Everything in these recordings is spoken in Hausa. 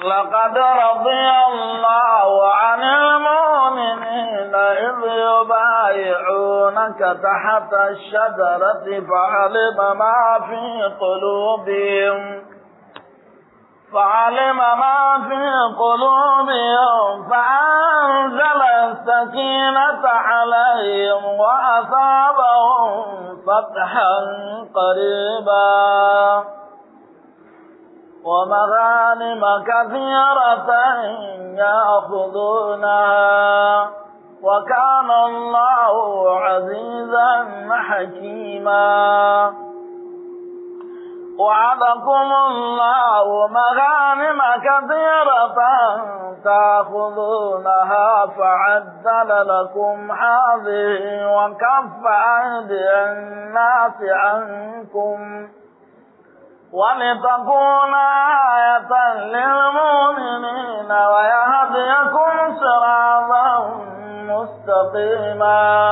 لقد رضي الله عن المؤمنين إذ يبايعونك تحت الشجرة فعلم ما في قلوبهم فعلم ما في قلوبهم فأنزل السكينة عليهم وأصابهم فتحا قريبا ومغانم كثيرة يأخذونها وكان الله عزيزا حكيما وعدكم الله مغانم كثيرة تأخذونها فعدل لكم هذه وكف أيدي الناس عنكم ولتكون آية للمؤمنين ويهديكم صراطا مستقيما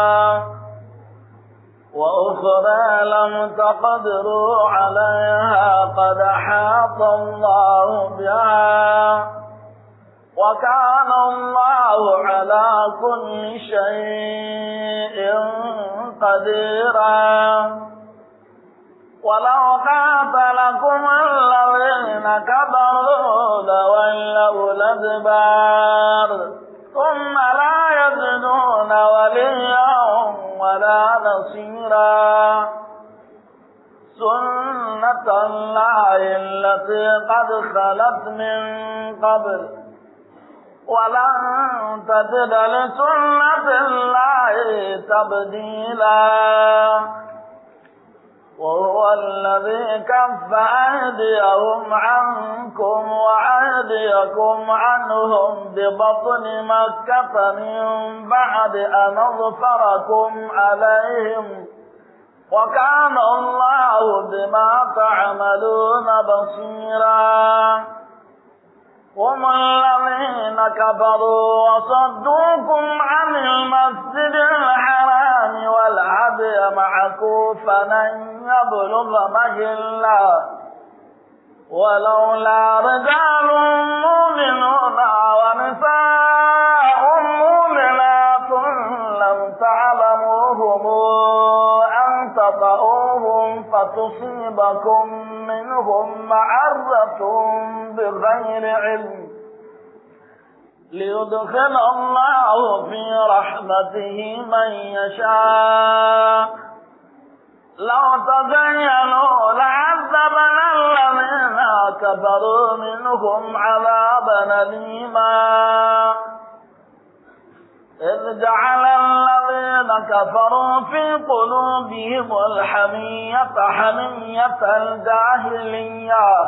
وأخرى لم تقدروا عليها قد حاط الله بها وكان الله على كل شيء قديرا ولو قاتلكم الذين كفروا لولوا الأدبار ثم لا يجدون وليا ولا نصيرا سنة الله التي قد خلت من قبل ولن تجد لسنة الله تبديلا وهو الذي كف أيديهم عنكم وأيديكم عنهم ببطن مكة من بعد أن أظفركم عليهم وكان الله بما تعملون بصيرا هم الذين كفروا وصدوكم عن المسجد الحرام والهدي معكوفا أن يبلغ مهلا ولولا رجال مؤمنون ونساء مؤمنات لم تعلموهم أن تطؤوهم فتصيبكم منهم معرة بغير علم ليدخل الله في رحمته من يشاء لو تزينوا لعذبنا الذين كفروا منهم عذابا أليما إذ جعل الذين كفروا في قلوبهم الحمية حمية الجاهلية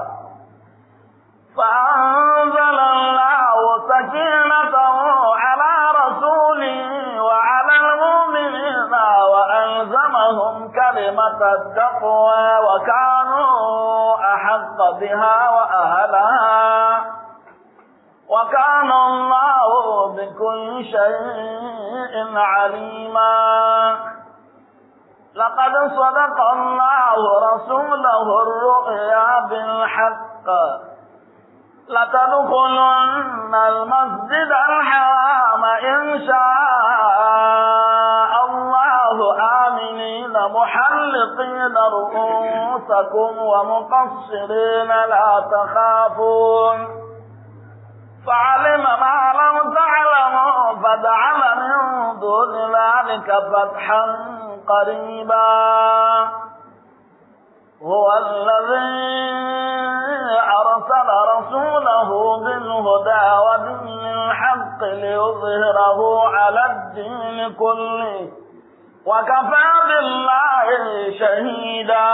فأنزل الله سكينته على رسوله وعلى المؤمنين وألزمهم كلمة التقوى وكانوا أحق بها وأهلها وكان الله بكل شيء عليما لقد صدق الله رسوله الرؤيا بالحق لتدخلن المسجد الحرام إن شاء الله آمنين محلقين رؤوسكم ومقصرين لا تخافون فعلم ما لم تعلموا فجعل من دون ذلك فتحا قريبا هو الذي أرسل رسوله بالهدى ودين الحق ليظهره على الدين كله وكفى بالله شهيدا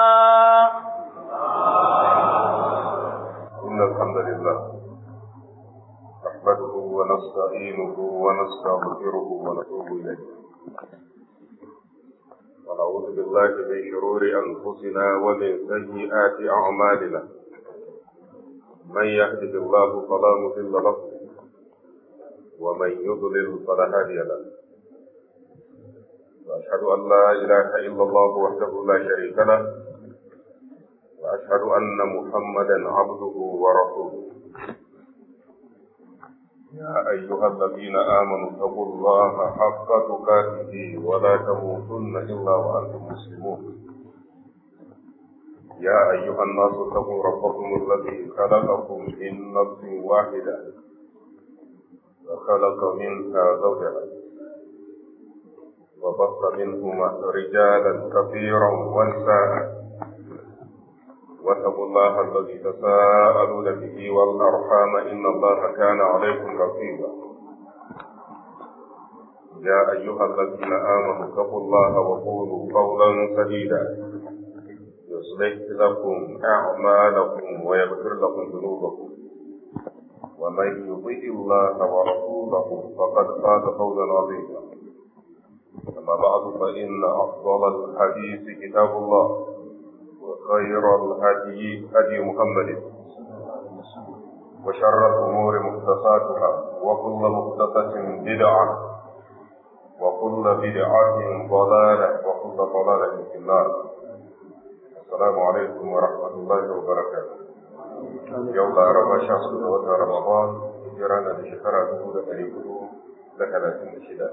إن الحمد لله نحمده ونستعينه ونستغفره ونتوب إليه ونعوذ بالله من شرور أنفسنا ومن سيئات أعمالنا من يهده الله فلا مضل له ومن يضلل فلا هادي له وأشهد أن لا إله إلا الله وحده لا شريك له وأشهد أن محمدا عبده ورسوله يا أيها الذين آمنوا اتقوا الله حق تقاته ولا تموتن إلا وأنتم مسلمون يا أيها الناس اتقوا ربكم الذي خلقكم من نفس واحدة وخلق منها زوجها وبص منهما رجالا كثيرا ونساء واتقوا الله الذي تساءلون به والأرحام إن الله كان عليكم رقيبا يا أيها الذين آمنوا اتقوا الله وقولوا قولا سديدا يصلح لكم أعمالكم ويغفر لكم ذنوبكم ومن يطع الله ورسوله فقد فاز فوزا عظيما أما بعد فإن أفضل الحديث كتاب الله وخير الهدي هدي محمد وشر الأمور محدثاتها وكل محدثة بدعة وكل بدعة ضلالة وكل ضلالة في النار السلام عليكم ورحمة الله وبركاته يوم ربا شخص وتا رمضان جرانا لشكرا دهود تريكو لثلاثين شدة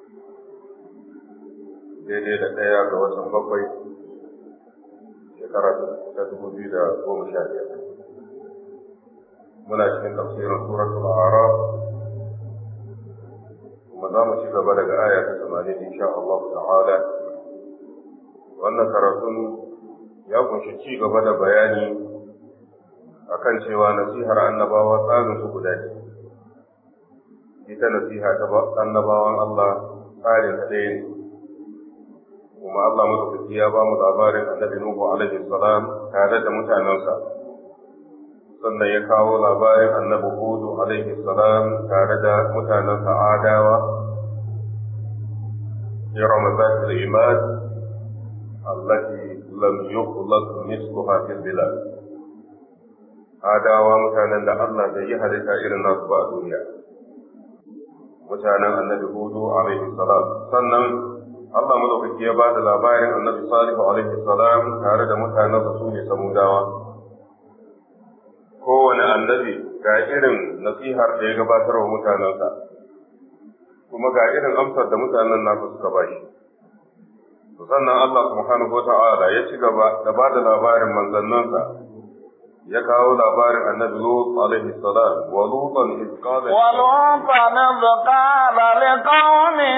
daidai da ɗaya ga watan bakwai shekara ta dubu biyu da goma sha biyar muna cikin tafsirin suratul araf kuma za mu ci gaba daga aya ta tamanin insha Allah ta'ala wannan karatun ya kunshi ci gaba da bayani akan cewa nasihar annabawa tsarin su guda ce ita nasiha ta annabawan Allah tsarin ta ɗaya ne kuma Allah madaukaki ya ba mu labarin annabi Nuhu alaihi salam tare da mutanensa sannan ya kawo labarin annabi Hudu alaihi salam tare da mutanensa Adawa إرم ذات العماد التي لم يخلق مثلها في البلاد Adawa mutanen da Allah bai yi halitta irin nasu ba a duniya. Mutanen annabi Hudu alaihi salam sannan Allah madaukaki ya ba da labarin annabi Salihu alaihi salam tare da mutanensa su ne samudawa. Kowane annabi ga irin nasihar da ya gabatar wa mutanensa, kuma ga irin amsar da mutanen nasa suka ba shi. Sannan Allah subhanahu wa ta'ala ya ci gaba da ba da labarin manzannansa ya kawo labarin annabi Lut alaihi salam wa lutan iz qala wa lutan iz qala liqaumi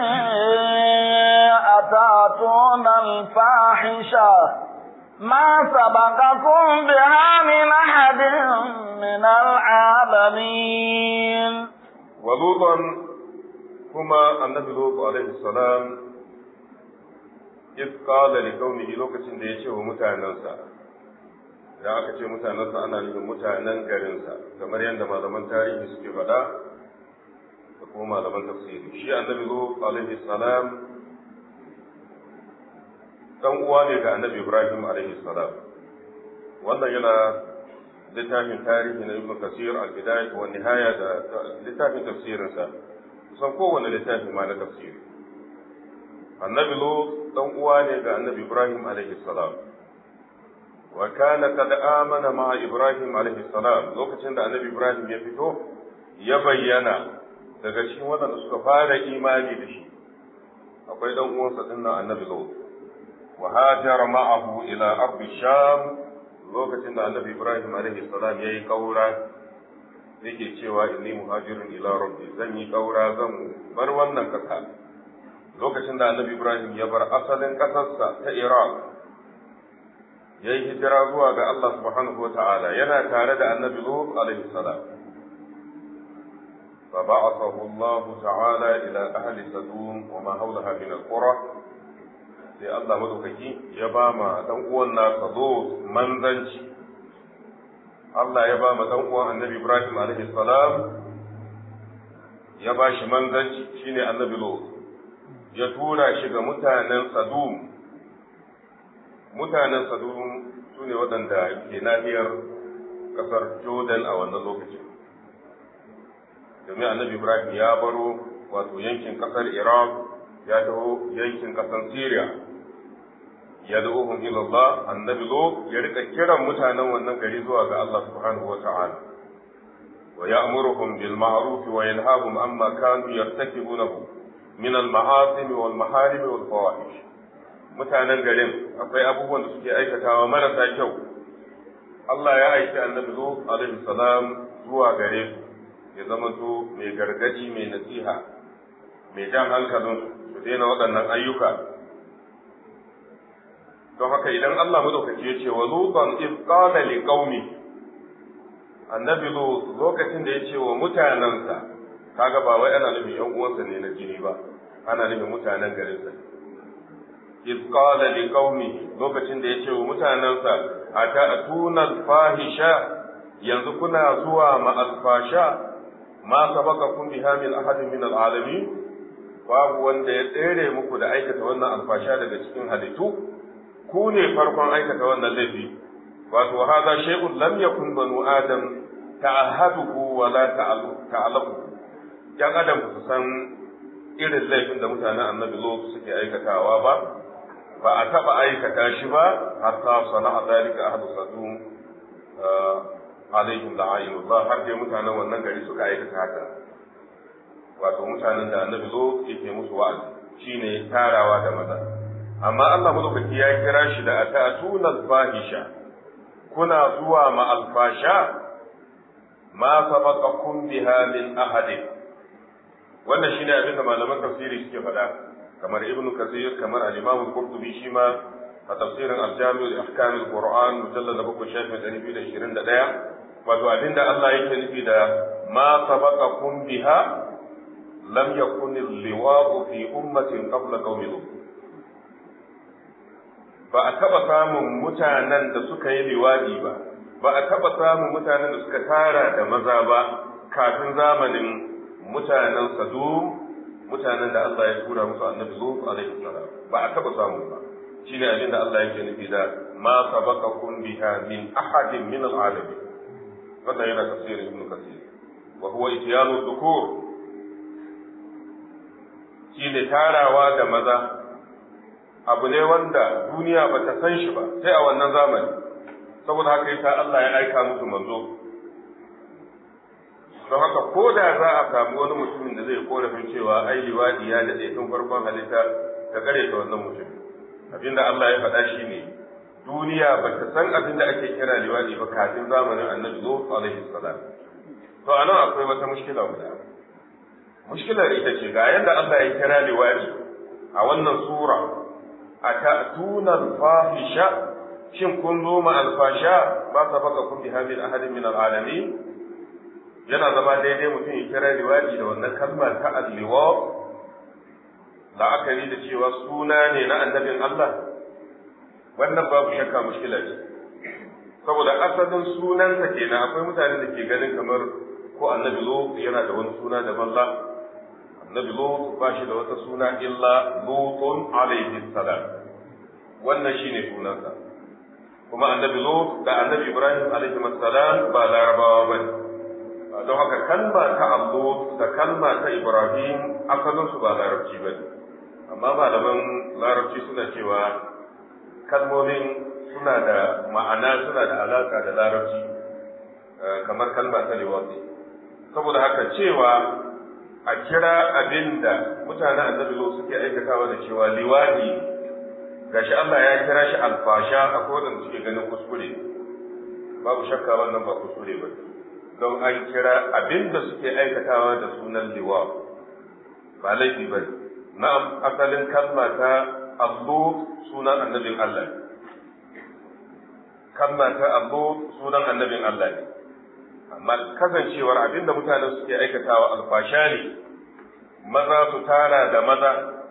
atatuna al-fahisha ما سبقكم بها من أحد من العالمين ولوطا كما النبي لوط عليه السلام إذ قال لقومه لوكسين da ya ce wa mutanensa da aka ce mutanensa ana nufin mutanen garinsa kamar yadda malaman tarihi suke faɗa da kuma malaman tafsiri shi annabi zo alaihi salam dan uwa ne ga annabi ibrahim alaihi salam wannan yana littafin tarihi na ibn kasir al-bidayah wa nihaya da littafin tafsirinsa kusan kowane littafi ma na tafsiri annabi lo dan uwa ne ga annabi ibrahim alaihi salam wa kana kad amana ma Ibrahim alaihi salam lokacin da Annabi Ibrahim ya fito ya bayyana daga cikin waɗanda suka fara imani da shi akwai dan uwansa dinnan Annabi Lut wa hajara ma'ahu ila ardi sham lokacin da Annabi Ibrahim alaihi salam yayi kaura yake cewa inni muhajirun ila rabbi zan yi kaura zan bar wannan kasa lokacin da Annabi Ibrahim ya bar asalin kasarsa ta Iraq ya yi hijira zuwa ga Allah subhanahu wa ta'ala yana tare da annabi Lut alaihi salam. فبعثه الله تعالى إلى أهل سدوم وما حولها من القرى sai Allah madaukaki ya ba ma dan uwan nasa Lut manzanci Allah ya ba ma dan uwan Annabi Ibrahim alaihi salam ya ba shi manzanci shine Annabi Lut ya tura shi ga mutanen Sadum mutanen Sadum su ne waɗanda ke nahiyar ƙasar Jordan a wannan lokacin. Domin annabi Ibrahim ya baro wato yankin ƙasar Iraq ya taho yankin ƙasar Syria. Ya da uhun ilallah annabi Lot ya rika kiran mutanen wannan gari zuwa ga Allah subhanahu wa ta'ala. wa ya'muruhum bil ma'ruf wa yanhahum amma kanu yartakibunahu min al ma'asim wal maharim wal fawahish mutanen garin akwai abubuwan da suke aikatawa marasa kyau Allah ya aiki annabi Lut alaihi salam zuwa gare su ya zama to mai gargadi mai nasiha mai jan hankalin su daina waɗannan ayyuka don haka idan Allah madaukaki ya ce wa lutan iz qala li qaumi annabi Lut lokacin da ya ce wa mutanansa kaga ba wai ana nufin yan uwansa ne na jini ba ana nufin mutanen garinsa iz qala li qaumi lokacin da ya ce wa mutanansa ata'tuna al-fahisha yanzu kuna zuwa ma al-fasha ma sabaqakum biha min ahadin min al-alamin babu wanda ya tsere muku da aikata wannan alfasha daga cikin halittu ku ne farkon aikata wannan laifi wato hadha shay'un lam yakun banu adam ta'ahaduhu wa la ta'alamu yan adam su san irin laifin da mutanen annabi zo suke aikatawa ba ba a taba aikata shi ba hatta sana'a dalika ahadu sadum alaihim la'ayinullah har dai mutanen wannan gari suka aikata haka wato mutanen da annabi zo yake musu wa'azi shine tarawa da maza amma Allah madaukaki ya kira shi da atatuna al-fahisha kuna zuwa ma al-fasha ma sabaqakum biha min ahadin wannan shine abin da malaman tafsiri suke faɗa kamar ibnu kasir kamar al-imam al-qurtubi shi ma a tafsirin al-jami' li ahkam al-qur'an mujallad 7 shafin 221 wato abinda Allah yake nufi da ma sabaqakum biha lam yakun al-liwa'u fi ummatin qabla qaumi lut ba a taɓa samun mutanen da suka yi liwaɗi ba ba a taɓa samun mutanen da suka tara da maza ba kafin zamanin mutanen sadum mutanen da Allah ya tura musu annabi lut alaihi salam ba a taɓa samu ba shine abin da Allah yake nufi da ma sabaqakum biha min ahadin min al-alamin wannan yana tafsirin ibn kasir wa huwa ityanu dhukur shine tarawa da maza abu ne wanda duniya ba ta san shi ba sai a wannan zamani saboda haka yasa Allah ya aika musu manzo don haka ko da za a samu wani mutumin da zai korafin cewa ai liwadi ya daɗe tun farkon halitta ka kare ta wannan mutum abinda Allah ya faɗa shi ne duniya ba ta san abin da ake kira liwadi ba kafin zamanin annabi Lut alaihi salam to anan akwai wata mushkila guda mushkilar ita ce ga yadda Allah ya kira liwadi a wannan sura أتأتون الفاحشة shin kun zo ma alfasha ba sa baka kun bi hamil ahadin min alalamin yana zama daidai mutum ya kira liwadi da wannan kalmar ta alliwa la'akari da cewa suna ne na annabin Allah wannan babu shakka mushkila ce saboda asalin sunansa kenan akwai mutane da ke ganin kamar ko annabi lo yana da wani suna daban la annabi lut ba shi da wata suna illa lutun alaihi salam wannan shine sunansa kuma annabi lut da annabi ibrahim alaihi salam ba larabawa bane don haka kalma ta allut da kalma ta ibrahim asalin su ba larabci bane amma malaman larabci suna cewa kalmomin suna da ma'ana suna da alaka da larabci kamar kalma ta liwati saboda haka cewa a kira abin da mutanen annabi lo suke aikatawa da cewa liwadi gashi Allah ya kira shi alfasha a kowane suke ganin kuskure babu shakka wannan ba kuskure ba don an kira abin da suke aikatawa da sunan liwa ba laifi ba na'am asalin kalma ta allo sunan annabin Allah kalma ta allo sunan annabin Allah ne amma kasancewar abinda mutane suke aikatawa alfasha ne maza su tara da maza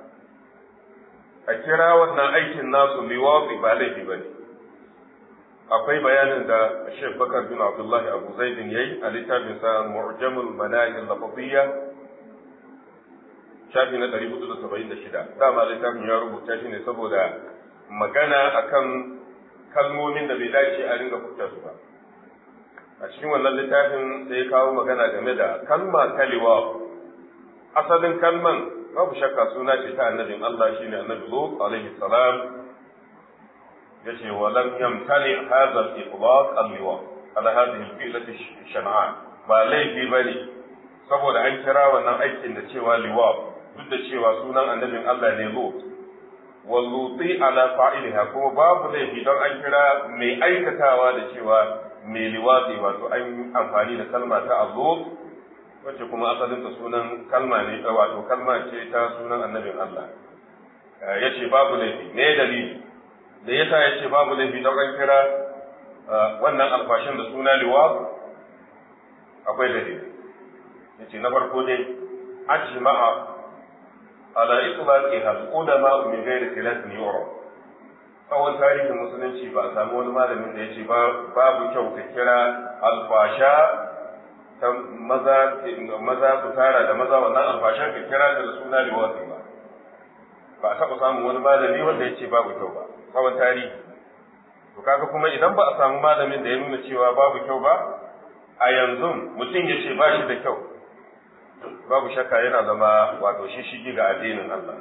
a kira wannan aikin nasu liwafi ba laifi ba ne akwai bayanin da Sheikh Bakar bin Abdullahi Abu Zaidin yayi a littafin sa Mu'jamul Manahil Lafaziyya shafi na 476 dama littafin ya rubuta shi ne saboda magana akan kalmomin da bai dace a ringa furta su ba a cikin wannan littafin sai ya kawo magana game da kalma kaliwa asalin kalman babu shakka suna ce ta annabin Allah shine annabi Lut alaihi salam yace wa lam yamtani hadha al-itlaq al-liwa ala hadhihi al-fi'lati shan'an ba laifi ba ne saboda an kira wannan aikin da cewa liwab duk da cewa sunan annabin Allah ne lut walluti ala fa'iliha kuma babu laifi don an kira mai aikatawa da cewa mai liwazi wato an yi amfani da kalma ta allut wacce kuma asalin ta sunan kalma ne wato kalma ce ta sunan annabin Allah ya ce babu laifi me dalili da yasa ya ce babu laifi don an kira wannan alfashin da suna liwaz akwai dalili ya ce na farko dai ajma'a ala itlaqiha al-ulama min ghairi khilaf yura tsawon tarihin musulunci ba a samu wani malamin da ya ce babu kyau ka kira alfasha ta maza maza ku tara da maza wannan alfashan ka kira da suna liwasi ba ba a taɓa samun wani malami wanda ya ce babu kyau ba tsawon tarihi to kaga kuma idan ba a samu malamin da ya nuna cewa babu kyau ba a yanzu mutum ya ce ba shi da kyau babu shakka yana zama wato shishigi ga addinin Allah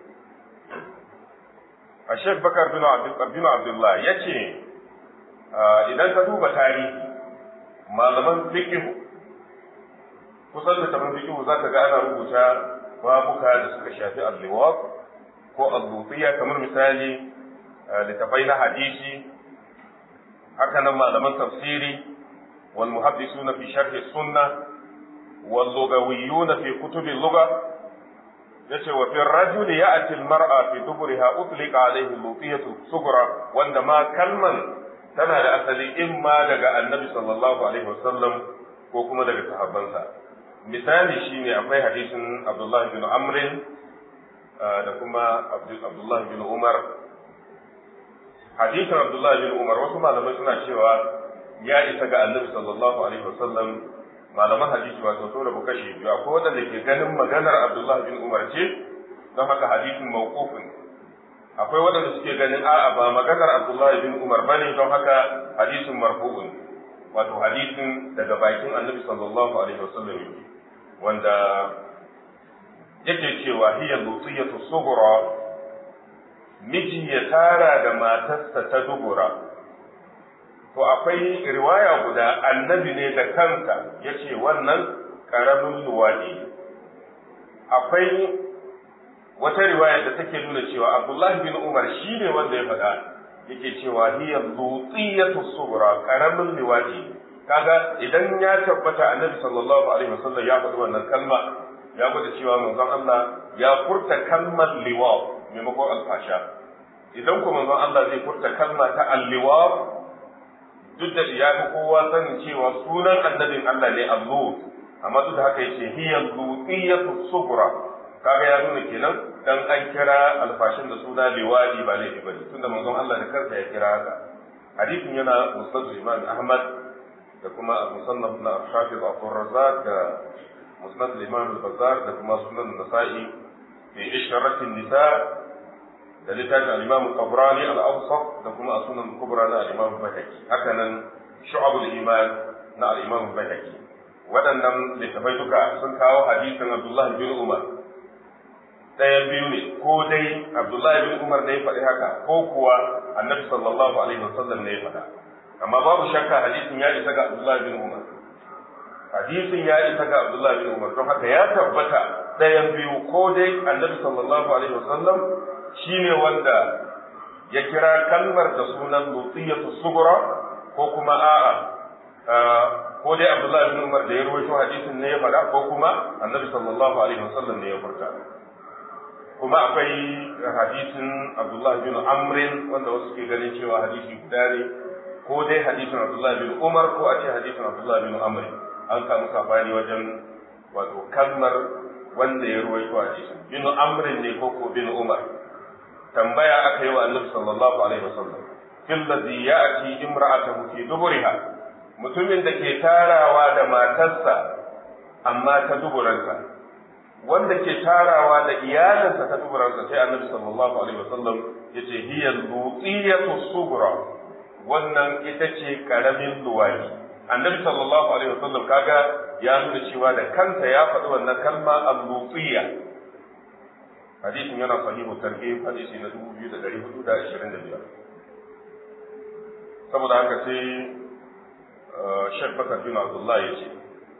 a Sheikh Bakar bin Abdullah ya ce idan ka duba tarihi malaman fikihu kusan da taban fikihu za ka ga ana rubuta babuka da suka shafi al-liwaq ko al-lutiyya kamar misali littafai na hadisi haka nan malaman tafsiri wal muhaddisuna fi sharh sunnah wal lugawiyyuna fi kutub al-lugha yace wa fi rajuli ya'ti al-mar'a fi duburiha utliqa alayhi lutiyatu sughra wanda ma kalman tana da asali imma daga annabi sallallahu alaihi wasallam ko kuma daga sahabbansa misali shine akwai hadisin Abdullah bin Amr da kuma Abdullah bin Umar hadisin Abdullah bin Umar wasu malamai suna cewa ya isa ga annabi sallallahu alaihi wasallam malaman hadisi wato so da kashi biyu akwai wadanda ke ganin maganar Abdullah bin Umar ce don haka hadisin mawqufun akwai wadanda suke ganin a'a ba maganar Abdullah bin Umar bane don haka hadisin marfu'un wato hadisin daga bakin annabi sallallahu alaihi wasallam wanda yake cewa hiya lutiyatu sughra miji ya tara da matarsa ta dubura to akwai riwaya guda annabi ne da kansa ya ce wannan ƙaramin luwaɗi akwai wata riwaya da take nuna cewa abdullahi bin umar shi ne wanda ya faɗa yake cewa hiya lutsiyatu subra ƙaramin luwaɗi kaga idan ya tabbata annabi sallallahu alaihi wasallam ya faɗi wannan kalma ya gwada cewa manzon Allah ya furta kalmar liwa maimakon alfasha idan kuma manzon Allah zai furta kalma ta alliwa duk da ya fi kowa sanin cewa sunan annabin Allah ne Allah amma duk da haka yace hiya lutiyatu subra kaga ya nuna kenan dan an kira alfashin da suna liwadi ba laifi bane tunda manzon Allah da kansa ya kira haka hadisin yana musnad Imam Ahmad da kuma musannaf na Hafiz Abu Razzaq da musnad Imam Al-Bazzar da kuma sunan Nasa'i fi isharatin nisa da littafin al-Imam Tabrani al-Awsat da kuma sunan kubra na al-Imam Bayhaqi haka nan Shu'abul Iman na al-Imam Bayhaqi waɗannan littafai duka sun kawo hadisin Abdullah bin Umar ɗayan biyu ne ko dai Abdullah bin Umar ne ya faɗi haka ko kuwa Annabi sallallahu alaihi wasallam ne ya faɗa amma babu shakka hadisin ya isa ga Abdullah bin Umar hadisin ya isa ga Abdullah bin Umar don haka ya tabbata ɗayan biyu ko dai Annabi sallallahu alaihi wasallam shi ne wanda ya kira kalmar da sunan lutiyatu sugura ko kuma a'a ko dai Abdullah bin Umar da ya rawaito hadisin ne ya faɗa ko kuma Annabi sallallahu alaihi wasallam ne ya furta kuma akwai hadisin Abdullah bin Amr wanda wasu ke ganin cewa hadisi guda ne ko dai hadisin Abdullah bin Umar ko a ce hadisin Abdullah bin Amr an samu sabani wajen wato kalmar wanda ya rawaito hadisin bin Amr ne ko ko bin Umar tambaya aka yi wa annabi sallallahu alaihi wasallam fil ladhi ya'ti imra'atahu fi duburiha mutumin da ke tarawa da matarsa amma ta duburansa wanda ke tarawa da iyalinsa ta duburansa sai annabi sallallahu alaihi wasallam yace hiya lutiyatu sughra wannan ita ce karamin luwadi annabi sallallahu alaihi wasallam kaga ya nuna cewa da kansa ya faɗi wannan kalma al-lutiyya hadisin yana sahihu targhib hadisi na 2425 saboda haka sai Sheikh Bakar bin Abdullah ya ce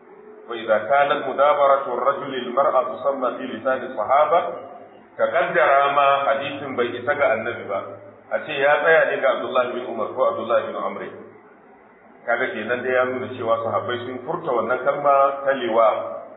wa idza kanat mudabaratu ar-rajul lil-mar'a tusamma fi lisan as-sahaba ka kaddara ma hadisin bai isa ga annabi ba a ce ya tsaya ne ga Abdullahi bin Umar ko Abdullahi bin Amr kaga kenan da ya nuna cewa sahabbai sun furta wannan kalma ta liwa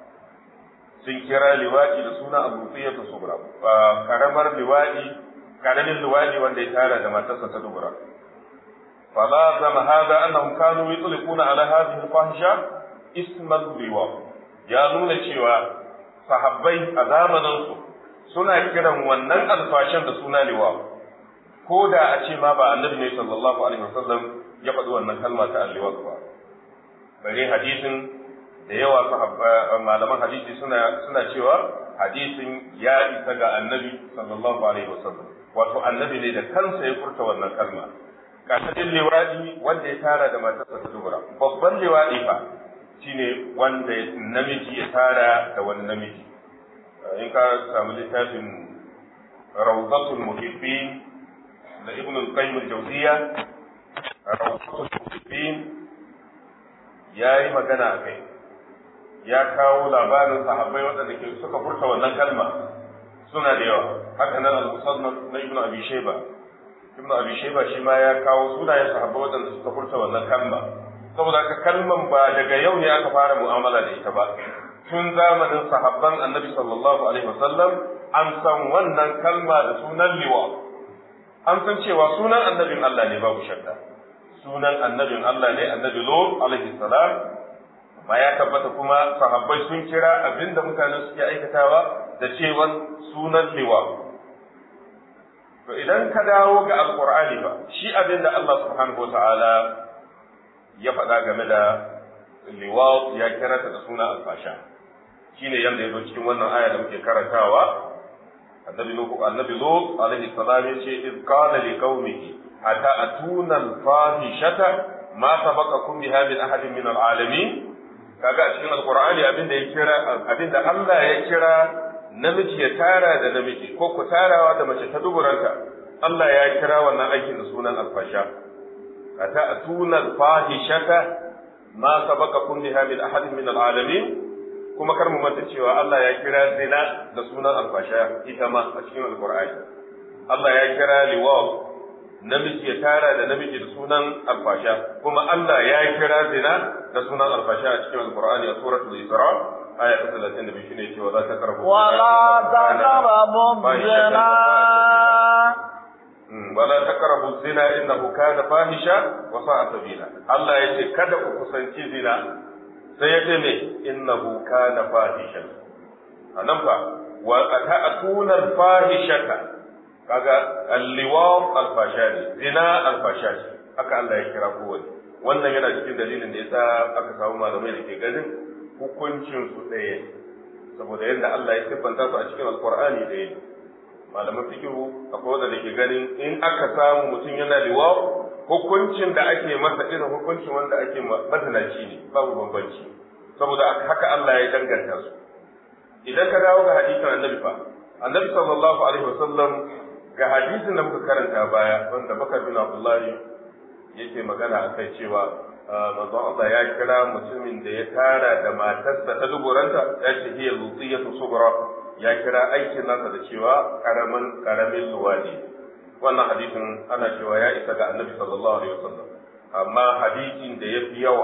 sun kira liwaɗi da suna abu fiye ta subra karamar liwaɗi karamin liwaɗi wanda ya tara da matarsa ta dubura fala zama hada annahum kanu yutliquna ala hadhihi al-fahisha isman liwa ya nuna cewa sahabbai a zamanin su suna kiran wannan alfashin da suna liwa ko da a ce ma ba annabi ne sallallahu alaihi wasallam ya faɗi wannan kalma ta alliwa ba bare hadisin da yawa malaman hadisi suna suna cewa hadisin ya isa ga annabi sallallahu alaihi wasallam wato annabi ne da kansa ya furta wannan kalma kasadin liwadi wanda ya tara da matarsa ta dubura babban liwadi fa shine wanda namiji ya tara da wani namiji in ka samu littafin rawdatul muhibbin da ibn al-qayyim al-jawziyya rawdatul muhibbin yayi magana akai ya kawo labarin sahabbai waɗanda ke suka furta wannan kalma suna da yawa haka nan al-musannaf na ibnu abi shayba ibnu abi shayba shi ma ya kawo sunayen sahabbai waɗanda suka furta wannan kalma saboda haka kalman ba daga yau ne aka fara mu'amala da ita ba tun zamanin sahabban annabi sallallahu alaihi wasallam an san wannan kalma da sunan liwa an san cewa sunan annabin Allah ne babu shakka sunan annabin Allah ne annabi lut alaihi salam ba ya tabbata kuma sahabbai sun kira abinda mutane suke aikatawa da cewan sunan liwa to idan ka dawo ga alqur'ani ba shi abinda Allah subhanahu wataala ya faɗa game da liwa ya kira ta da suna alfasha shine yanda yazo cikin wannan aya da muke karantawa annabi nuhu annabi lut alaihi salam yace iz qala liqaumihi ata atuna alfahishata ma sabaqakum biha min ahadin min alalamin kaga a cikin alqur'ani abinda ya kira abinda Allah ya kira namiji ya tara da namiji ko ku tarawa da mace ta duburanta Allah ya kira wannan aikin da sunan alfasha ata atuna alfahishata ma sabaqakum biha min ahadin min alalamin kuma kar mu manta cewa Allah ya kira zina da sunan alfasha ita ma a cikin alqur'ani Allah ya kira liwaq namiji ya tara da namiji da sunan alfasha kuma Allah ya kira zina da sunan alfasha a cikin alqur'ani a suratul isra aya ta 32 shine cewa za ta karbu ولا تقربوا الزنا wala taqrabu zina innahu kana fahisha wa sa'a sabila Allah ya ce kada ku kusanci zina sai ya ce me innahu kana fahisha anan fa wa ata'tuna al-fahishata kaga al-liwaq al-fasha ne zina al-fasha haka Allah ya kira kowanne wannan yana cikin dalilin da yasa aka samu malamai da ke ganin hukuncin su ɗaya saboda yadda Allah ya siffanta su a cikin alqur'ani ɗaya ne malaman fikihu akwai wanda ke ganin in aka samu mutum yana liwa hukuncin da ake masa irin hukuncin wanda ake mazinaci ne babu bambanci saboda haka Allah ya danganta su idan ka dawo ga hadisin annabi fa annabi sallallahu alaihi wasallam ga hadisin da muka karanta baya wanda bakar bin abdullahi yake magana akai cewa manzon Allah ya kira mutumin da ya tara da matarsa ta duburanta ya ce hiya lutiyatu sughra ya kira aikin nasa da cewa karamin karamin luwadi wannan hadisin ana cewa ya isa ga annabi sallallahu alaihi wasallam amma hadisin da yafi yawa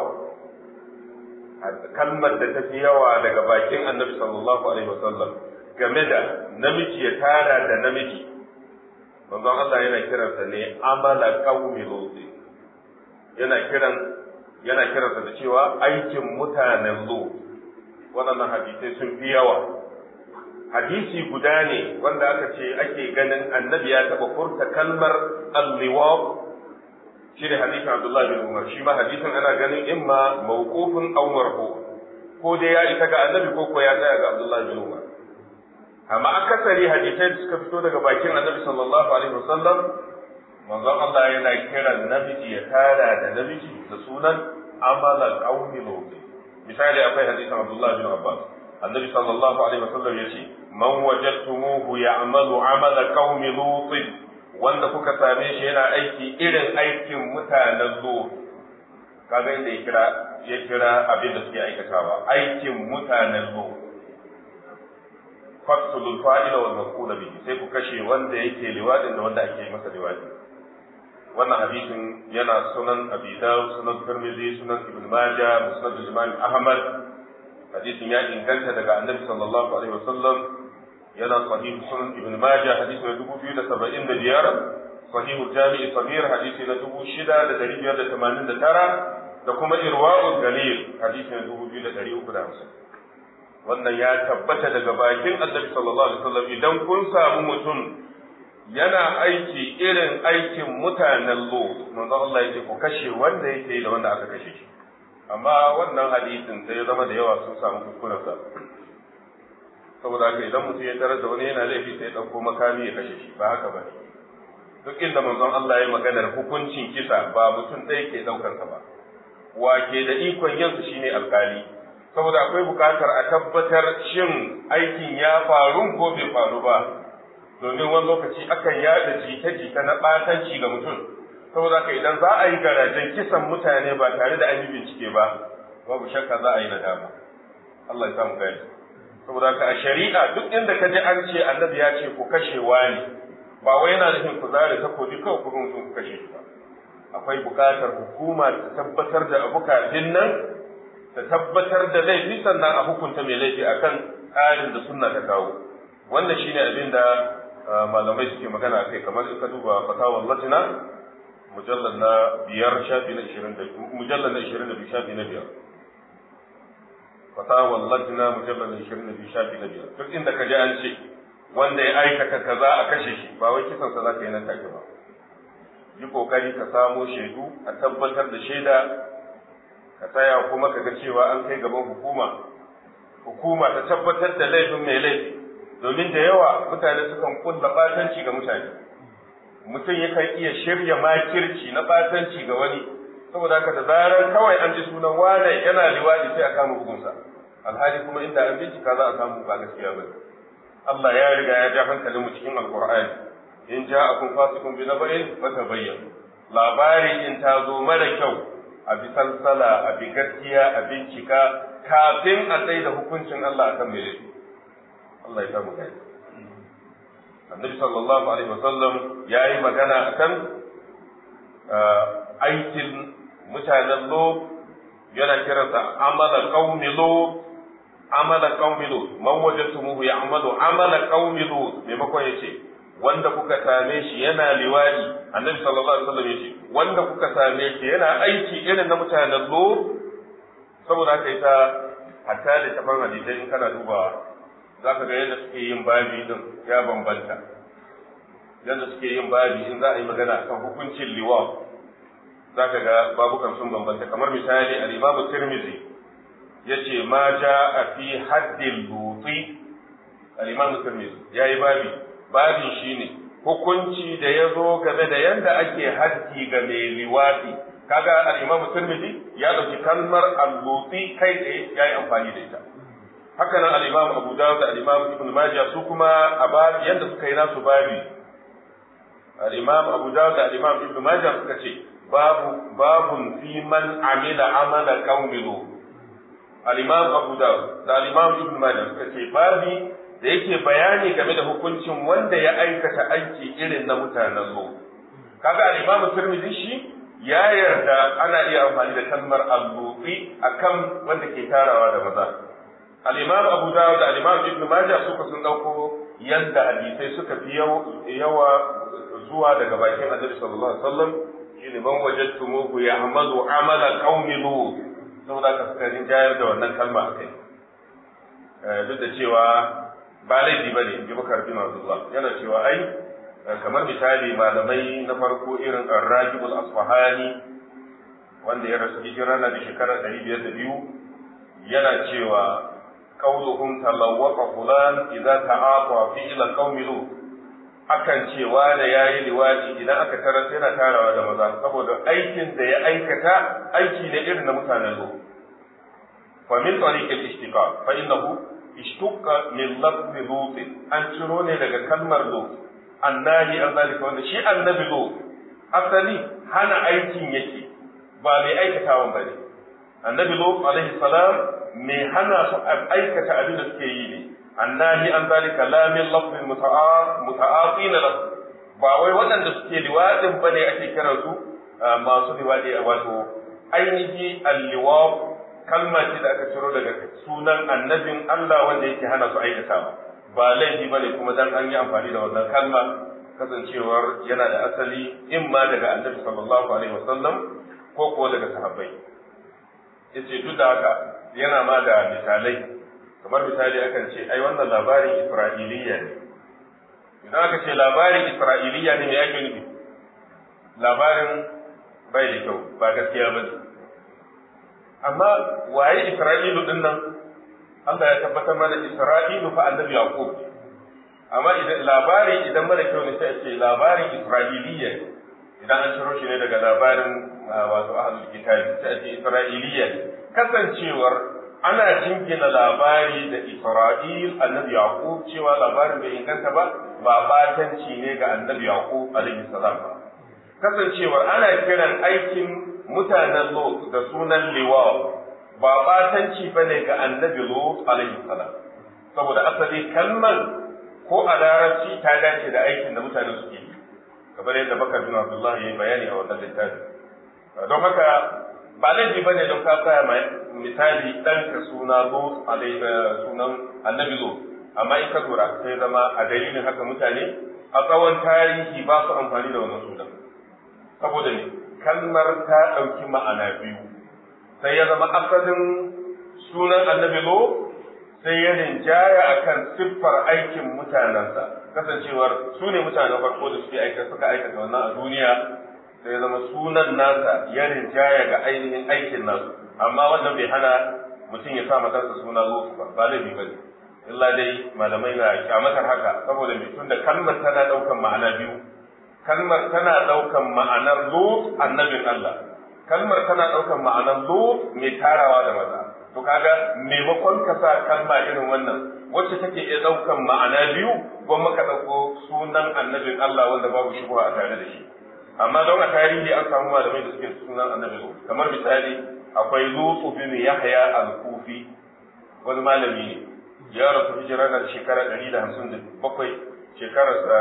kalmar da ta fi yawa daga bakin annabi sallallahu alaihi wasallam game da namiji ya tara da namiji manzon Allah yana kiransa ne amala qaumi luti yana kiran yana kiransa da cewa aikin mutanen lut waɗannan hadisai sun fi yawa hadisi guda ne wanda aka ce ake ganin annabi ya taɓa furta kalmar alliwaq shi ne hadisin abdullahi bin umar shi ma hadisin ana ganin imma mawqufun aw marfu ko dai ya isa ga annabi ko ko ya tsaya ga abdullahi bin umar amma akasari hadisai da suka fito daga bakin annabi sallallahu alaihi wasallam manzon Allah yana kiran namiji ya tara da namiji da sunan amalan qaumi lut misali akwai hadisin abdullahi bin abbas النبي صلى الله عليه وسلم يشي من وجدتموه يعمل عمل قوم لوط wanda kuka same shi yana aiki irin aikin mutanen zo kaga inda ya kira ya kira abin da suke aikatawa aikin mutanen lo faktulul fa'ila wal maqula bihi sai ku kashe wanda yake liwadin da wanda ake masa liwadi wannan hadisin yana sunan abi dawud sunan tirmidhi sunan ibn majah musnad imam ahmad hadisin ya inganta daga annabi sallallahu alaihi wasallam yana sahih sunan ibn majah hadisi na dubu biyu da saba'in da biyar sahih jami'i sabir hadisi na dubu shida da dari biyar da tamanin da tara da kuma irwa'ul galil hadisi na dubu biyu da dari uku da hamsin wannan ya tabbata daga bakin annabi sallallahu alaihi wasallam idan kun samu mutum yana aiki irin aikin mutanen lo manzo Allah yake ku kashe wanda yake da wanda aka kashe shi amma wannan hadisin sai ya zama da yawa sun samu kuskuren sa saboda haka idan mutum ya tarar da wani yana laifi sai ya dauko makami ya kashe shi ba haka ba duk inda manzon Allah ya maganar hukuncin kisa ba mutum ɗaya ke daukar sa ba wa ke da ikon yin su shine alkali saboda akwai bukatar a tabbatar shin aikin ya faru ko bai faru ba domin wani lokaci akan yada jita-jita na ɓatanci ga mutum saboda haka idan za a yi garajen kisan mutane ba tare da an yi bincike ba babu shakka za a yi nadama Allah ya samu gani saboda haka a shari'a duk inda ka ji an ce annabi ya ce ku kashe wani ba wai yana nufin ku zare takobi kawai ku mutum ku kashe shi ba akwai bukatar hukuma ta tabbatar da abu kafin nan ta tabbatar da laifi sannan a hukunta mai laifi akan tsarin da sunna ta kawo wannan shine abin da malamai suke magana kai kamar in ka duba fatawar latina mujallar na biyar shafi na ishirin da mujallar na ishirin da biyu shafi na biyar fatawar latina mujallar na ishirin da biyu shafi na biyar duk inda ka ji an ce wanda ya aikata kaza a kashe shi ba wai kisan sa za ka yi nan take ba yi kokari ka samo shaidu a tabbatar da shaida ka tsaya kuma ka ga cewa an kai gaban hukuma hukuma ta tabbatar da laifin mai laifi domin da yawa mutane sukan kulla batanci ga mutane mutum yakan iya shirya makirci na batanci ga wani saboda haka da zarar kawai an ji sunan wane yana liwadi sai a kama bugunsa alhali kuma inda an bincika za a samu ba gaskiya ba Allah ya riga ya ja hankalin mu cikin alqur'ani in ja'akum fasiqun bi naba'in fatabayyanu labari in ta zo mara kyau a bi salsala a bi gaskiya a bincika kafin a tsaye da hukuncin Allah akan mai laifi Allah ya samu gani annabi sallallahu alaihi wasallam ya yi magana akan aikin mutanen lo yana kiransa amala qaumi lo amala qaumi lo man wajadtumuhu ya'malu amala qaumi lo maimakon yace wanda kuka same shi yana liwadi annabi sallallahu alaihi wasallam yace wanda kuka same shi yana aiki irin na mutanen lo saboda haka ita hatta da tafan hadisai in kana dubawa za ka ga yadda suke yin babi din ya bambanta yadda suke yin babi in za a yi magana kan hukuncin liwa za ka ga babukan sun bambanta kamar misali al-imamu tirmizi yace ma a fi haddin luti al-imamu tirmizi yayi babi babin shine hukunci da ya zo game da yadda ake haddi ga mai liwati kaga al-imamu tirmizi ya dauki kalmar al-luti kai tsaye yayi amfani da ita haka nan al-Imam Abu Dawud da al-Imam Ibn Majah su kuma a babi yanda suka yi nasu babi al-Imam Abu Dawud da al-Imam Ibn Majah suka ce babu babun fi man amila amala qaumilu al-Imam Abu Dawud da al-Imam Ibn Majah suka ce babi da yake bayani game da hukuncin wanda ya aikata aiki irin na mutanen zo kaga al-Imam Tirmidhi shi ya yarda ana iya amfani da kalmar al-lufi akan wanda ke tarawa da maza al-imam abu dawud da al-imam ibn majah suka sun dauko yanda hadisai suka fi yawa zuwa daga bakin annabi sallallahu alaihi wasallam shine man wajadtumuhu ya'malu amala qaumi lut saboda ka suka rinjayar da wannan kalma akai duk da cewa ba laifi bane in ji bakar bin abdullah yana cewa ai kamar misali malamai na farko irin ar-rajibul asfahani wanda ya rasu hijira na da shekara 502 yana cewa قولهم تلوق فلان إذا تعاطى فعل قوم لوط akan cewa da yayi liwadi idan aka tarar yana tarawa da maza saboda aikin da ya aikata aiki ne irin na mutanen lo fa min tariq al-ishtiqaq fa innahu ishtuqa min lafz lut an ciro ne daga kalmar lut annahi an zalika wanda shi annabi lut asali hana aikin yake ba mai aikatawan bane annabi lut alaihi salam mai hana su aikata abin da suke yi ne annahi an zalika la min lafzin muta'atin lahu ba wai waɗanda suke liwadin bane ake kiran su masu liwadi wato ainihi alliwa kalma ce da aka ciro daga sunan annabin Allah wanda yake hana su aikatawa ba laifi bane kuma dan an yi amfani da wannan kalma kasancewar yana da asali in ma daga annabi sallallahu alaihi wasallam ko ko daga sahabbai yace duk da haka yana ma da misalai kamar misali akan ce ai wannan labarin isra'iliya ne idan aka ce labarin isra'iliya ne me yake nufi labarin bai da kyau ba gaskiya ba ne amma waye isra'ilu din nan Allah ya tabbatar mana isra'ilu fa annabi yaqub amma idan labari idan mara kyau ne sai a ce labarin isra'iliya idan an ciro shi ne daga labarin wato ahlul kitabi sai a ce isra'iliya kasancewar ana jingina labari da isra'il annabi yaqub cewa labarin bai inganta ba ba batanci ne ga annabi yaqub alaihi salam ba kasancewar ana kiran aikin mutanen lot da sunan liwa ba batanci bane ga annabi lot alaihi salam saboda asali kalmar ko a larabci ta dace da aikin da mutane suke yi kamar yadda bakar bin abdullahi ya yi bayani a wannan littafi don haka ba laifi bane don ka tsaya mai misali dan ka suna lut alai sunan annabi lut amma in ka lura sai zama a dalilin haka mutane a tsawon tarihi ba su amfani da wannan sunan saboda ne kalmar ta ɗauki ma'ana biyu sai ya zama asalin sunan annabi lut sai ya rinjaya akan siffar aikin mutanensa kasancewar su ne mutanen farko da suke aika suka aikata wannan a duniya sai ya zama sunan nasa ya rinjaya ga ainihin aikin nasu amma wannan bai hana mutum ya sa matarsa suna lutu ba ba laifi ba ne illa dai malamai na kyamatar haka saboda mai tunda kalmar tana ɗaukan ma'ana biyu kalmar tana ɗaukan ma'anar lut annabin Allah kalmar tana ɗaukan ma'anar lut mai tarawa da maza to kaga maimakon ka sa kalma irin wannan wacce take iya ɗaukan ma'ana biyu gwamma ka ɗauko sunan annabin Allah wanda babu shubha a tare da shi amma don a tarihi an samu malamai da suke sunan annabi lut kamar misali akwai lutu bin yahya al-kufi wani malami ne ya rasu hijira da shekara 157 shekarar sa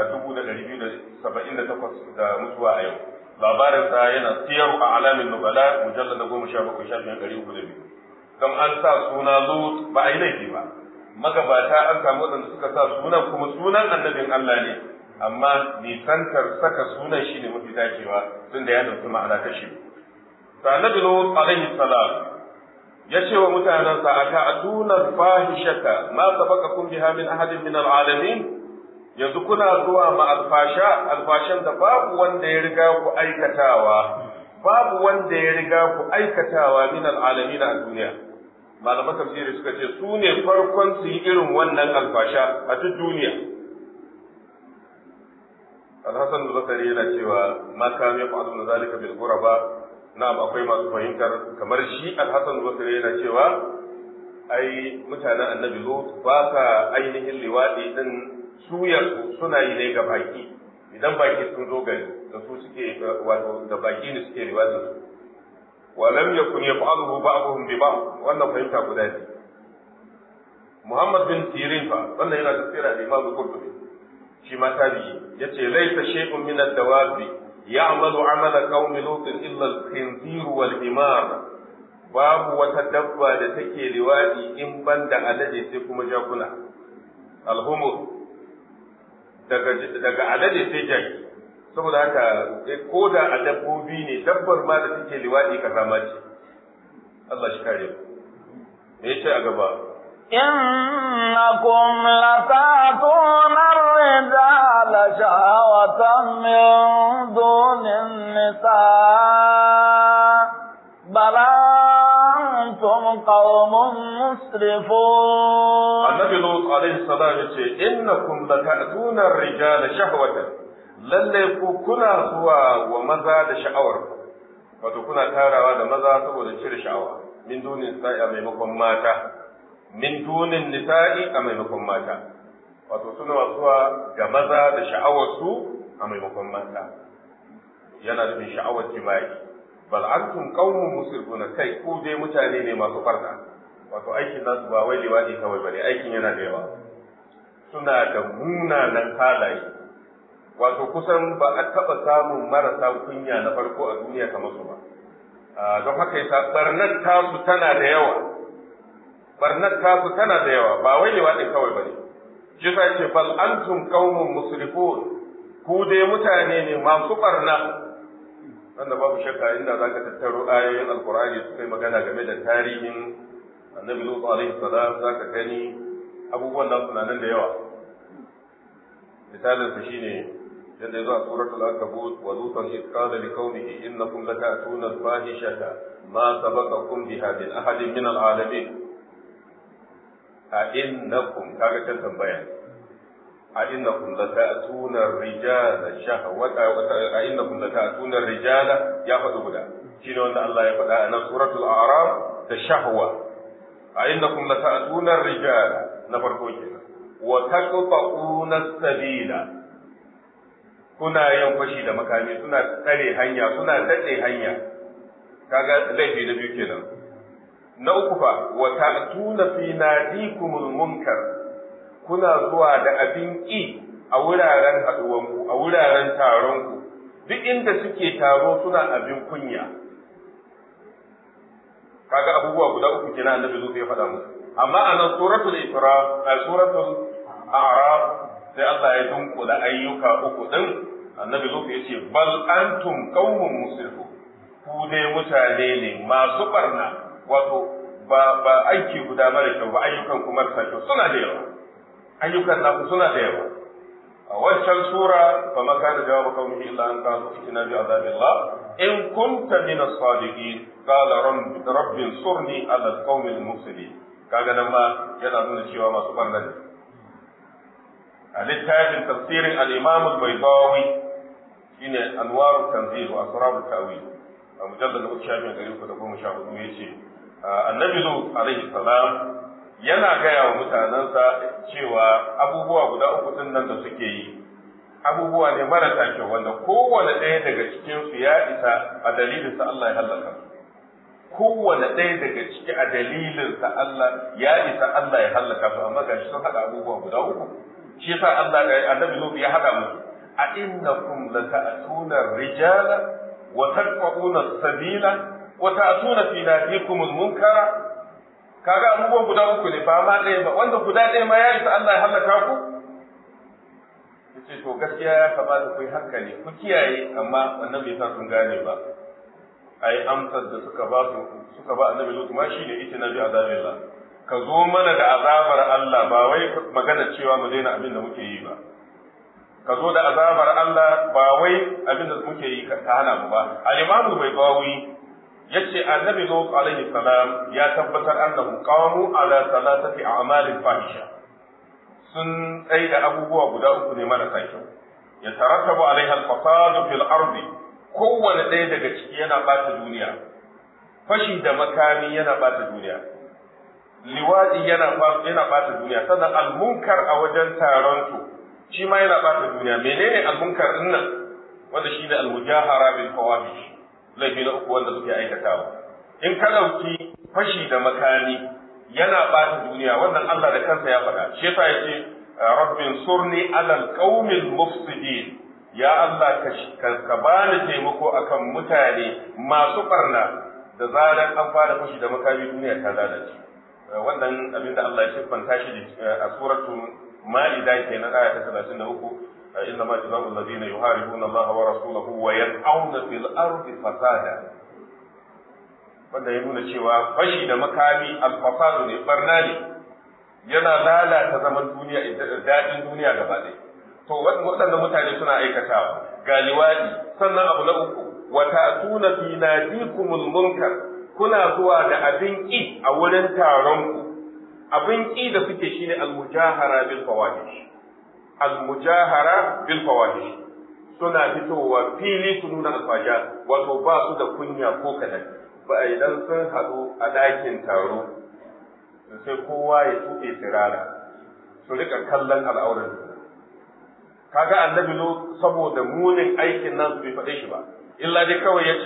2278 da mutuwa a yau labarin sa yana siyar a alamin nubala mujallal na 17 shafin 302 dan an sa suna lut ba a yi laifi ba magabata an samu waɗanda suka sa sunan kuma sunan annabin Allah ne amma nisantar saka sunan shi ne mafi dacewa tun da ya ɗauki ma'ana ta shi. To annabi Lut alaihi salam ya ce wa mutanensa a ta'aduna fahishata ma sabaqakum biha min ahadin min al'alamin yanzu kuna zuwa ma alfasha alfashan da babu wanda ya riga ku aikatawa babu wanda ya riga ku aikatawa min al'alamin a duniya malaman tafsiri suka ce su ne farkon su yi irin wannan alfasha a duk duniya Al-Hassan al-Basri yana cewa ma kam yaf'alu zalika bil ghuraba na'am akwai masu fahimtar kamar shi Al-Hassan al-Basri yana cewa ai mutanen Annabi Lut ba ka ainihin liwadi din suyar suna yi ne ga baki idan baki sun zo gari da su suke wato da baki ne suke liwadin su wa lam yakun yaf'aluhu ba'dhum bi ba'd wannan fahimta guda ne Muhammad bin Sirin fa wannan yana tafsira da Imam Qurtubi shi ma tabi'i yace laisa shay'un min ad-dawabi ya'malu 'amala qaumi lut illa al-khinzir wal himar babu wata dabba da take liwadi in banda alade sai kuma jakuna al-humur daga daga alade sai jaki saboda haka ko da a dabbobi ne dabbar ma da take liwadi kazama ce Allah shi kare me yace a gaba إنكم لتأتون الرجال شهوة من دون النساء بل أنتم قوم مسرفون النبي لوط عليه السلام يقول إنكم لتأتون الرجال شهوة lalle ku kuna zuwa wa maza da sha'awar wato kuna tarawa da maza saboda cire sha'awa min dunin sa'i a maimakon mata min dunin nisa'i a maimakon mata wato suna zuwa ga maza da sha'awarsu a maimakon mata yana nufin sha'awar jima'i bal antum qaumun musrifuna kai ku dai mutane ne masu barna wato aikin nasu ba wai liwadi kawai bane aikin yana da yawa suna da munanan halaye wato kusan ba a taɓa samun marasa kunya na farko a duniya kamar su ba don haka yasa barnar tasu tana da yawa barnar tasu tana da yawa ba wai liwadi kawai bane shi sa ce bal antum qaumun musrifun ku dai mutane ne masu barna wanda babu shakka inda zaka tattaro ayoyin alqur'ani su kai magana game da tarihin annabi lutu alaihi salam zaka gani abubuwan nan suna nan da yawa misalin sa shine yadda yazo a suratul ankabut wa lutan id qala liqaumihi innakum lata'tuna al-fahishata ma sabaqakum biha min ahadin min al-alamin a innakum kaga kan tambaya a innakum lata'tuna ar-rijala shahwata a innakum lata'tuna ar-rijala ya faɗi guda shine wanda Allah ya faɗa a nan suratul a'raf da shahwa a innakum lata'tuna ar-rijala na farko kenan wa taqta'una as-sabila kuna yin fashi da makami suna tsare hanya suna daɗe hanya kaga laifi na biyu kenan na uku fa wa ta'tuna fi nadikumul munkar kuna zuwa da abin ƙi a wuraren haɗuwanku a wuraren taronku duk inda suke taro suna abin kunya kaga abubuwa guda uku kenan annabi zuwa ya faɗa musu amma a nan suratul isra a suratul a'raf sai Allah ya dunkula ayyuka uku din annabi zuwa ya ce bal antum qaumun musrifu ku dai mutane ne masu barna wato ba ba aiki guda mara kyau ba ayyukan kuma marasa kyau suna da yawa ayyukan naku suna da yawa a wancan sura fa ma kana jawabu qaumihi illa an qalu inna bi azabillah in kunta min as-sadiqin qala rabbi surni ala al-qaumi al-mufsidin kaga nan ma yana nuna cewa masu barna ne a littafin tafsirin al-imam al-baydawi shine anwaru tanzil wa asrar al-tawil a mujallad na shafin gari uku da goma sha hudu yace annabi lut alaihi salam yana gaya wa mutanensa cewa abubuwa guda uku din nan da suke yi abubuwa ne marasa kyau wanda kowane ɗaya daga cikin su ya isa a dalilinsa Allah ya halaka kowane ɗaya daga ciki a dalilinsa Allah ya isa Allah ya halaka su amma gashi sun haɗa abubuwa guda uku shi yasa Allah annabi Lut ya haɗa musu a innakum lata'tuna rijala wa taqta'una sabila wa ta'tuna fi nadikum munkara kaga abubuwan guda uku ne ba ma ɗaya ba wanda guda ɗaya ma ya isa Allah ya halaka ku yace to gaskiya ya kamata ku yi hankali ku kiyaye amma wannan bai sa sun gane ba ai amsar da suka ba su suka ba annabi Lut ma shine itina bi azabillah ka zo mana da azabar Allah ba wai magana cewa mu daina abin da muke yi ba ka zo da azabar Allah ba wai abin da muke yi ka hana mu ba al-imamu bai bawi yace annabi lut alaihi salam ya tabbatar annahu qamu ala salatati a'malin fahisha sun tsaye da abubuwa guda uku ne marasa kyau ya tarattabu alaiha al-fasadu fil ardi kowane ɗaya daga ciki yana bata duniya fashi da makami yana bata duniya liwadi yana yana bata duniya sannan al-munkar a wajen taron su shi ma yana bata duniya menene al-munkar din nan wanda shi ne al-mujahara bil fawahish laifi na uku wanda suke aikatawa in ka ɗauki fashi da makami yana ɓata duniya wannan Allah da kansa ya faɗa shi yasa yace rabbin surni alal qaumil mufsidin ya Allah ka ka bani taimako akan mutane masu barna da zaran an fara fashi da makami duniya ta lalace wannan abin da Allah ya siffanta shi a suratul ma'ida kenan aya ta 33 إنما جزاء الذين يحاربون الله ورسوله ويسعون في الأرض فسادا wanda ya nuna cewa fashi da makami alfasadu ne barna ne yana lalata zaman duniya daɗin duniya gaba ɗaya to waɗannan mutane suna aikatawa ga liwaɗi sannan abu na uku wa ta'tuna fi nadikumul munkar kuna zuwa da abin ƙi a wurin taron ku abin ƙi da suke shine al-mujahara bil fawahish al-mujahara bil fawahish suna fitowa fili su nuna alfaja wato ba su da kunya ko kadan ba idan sun haɗu a ɗakin taro sai kowa ya tuɓe sirara su rika kallon al'auran kaga annabi lo saboda munin aikin nan bai faɗe shi ba illa dai kawai yace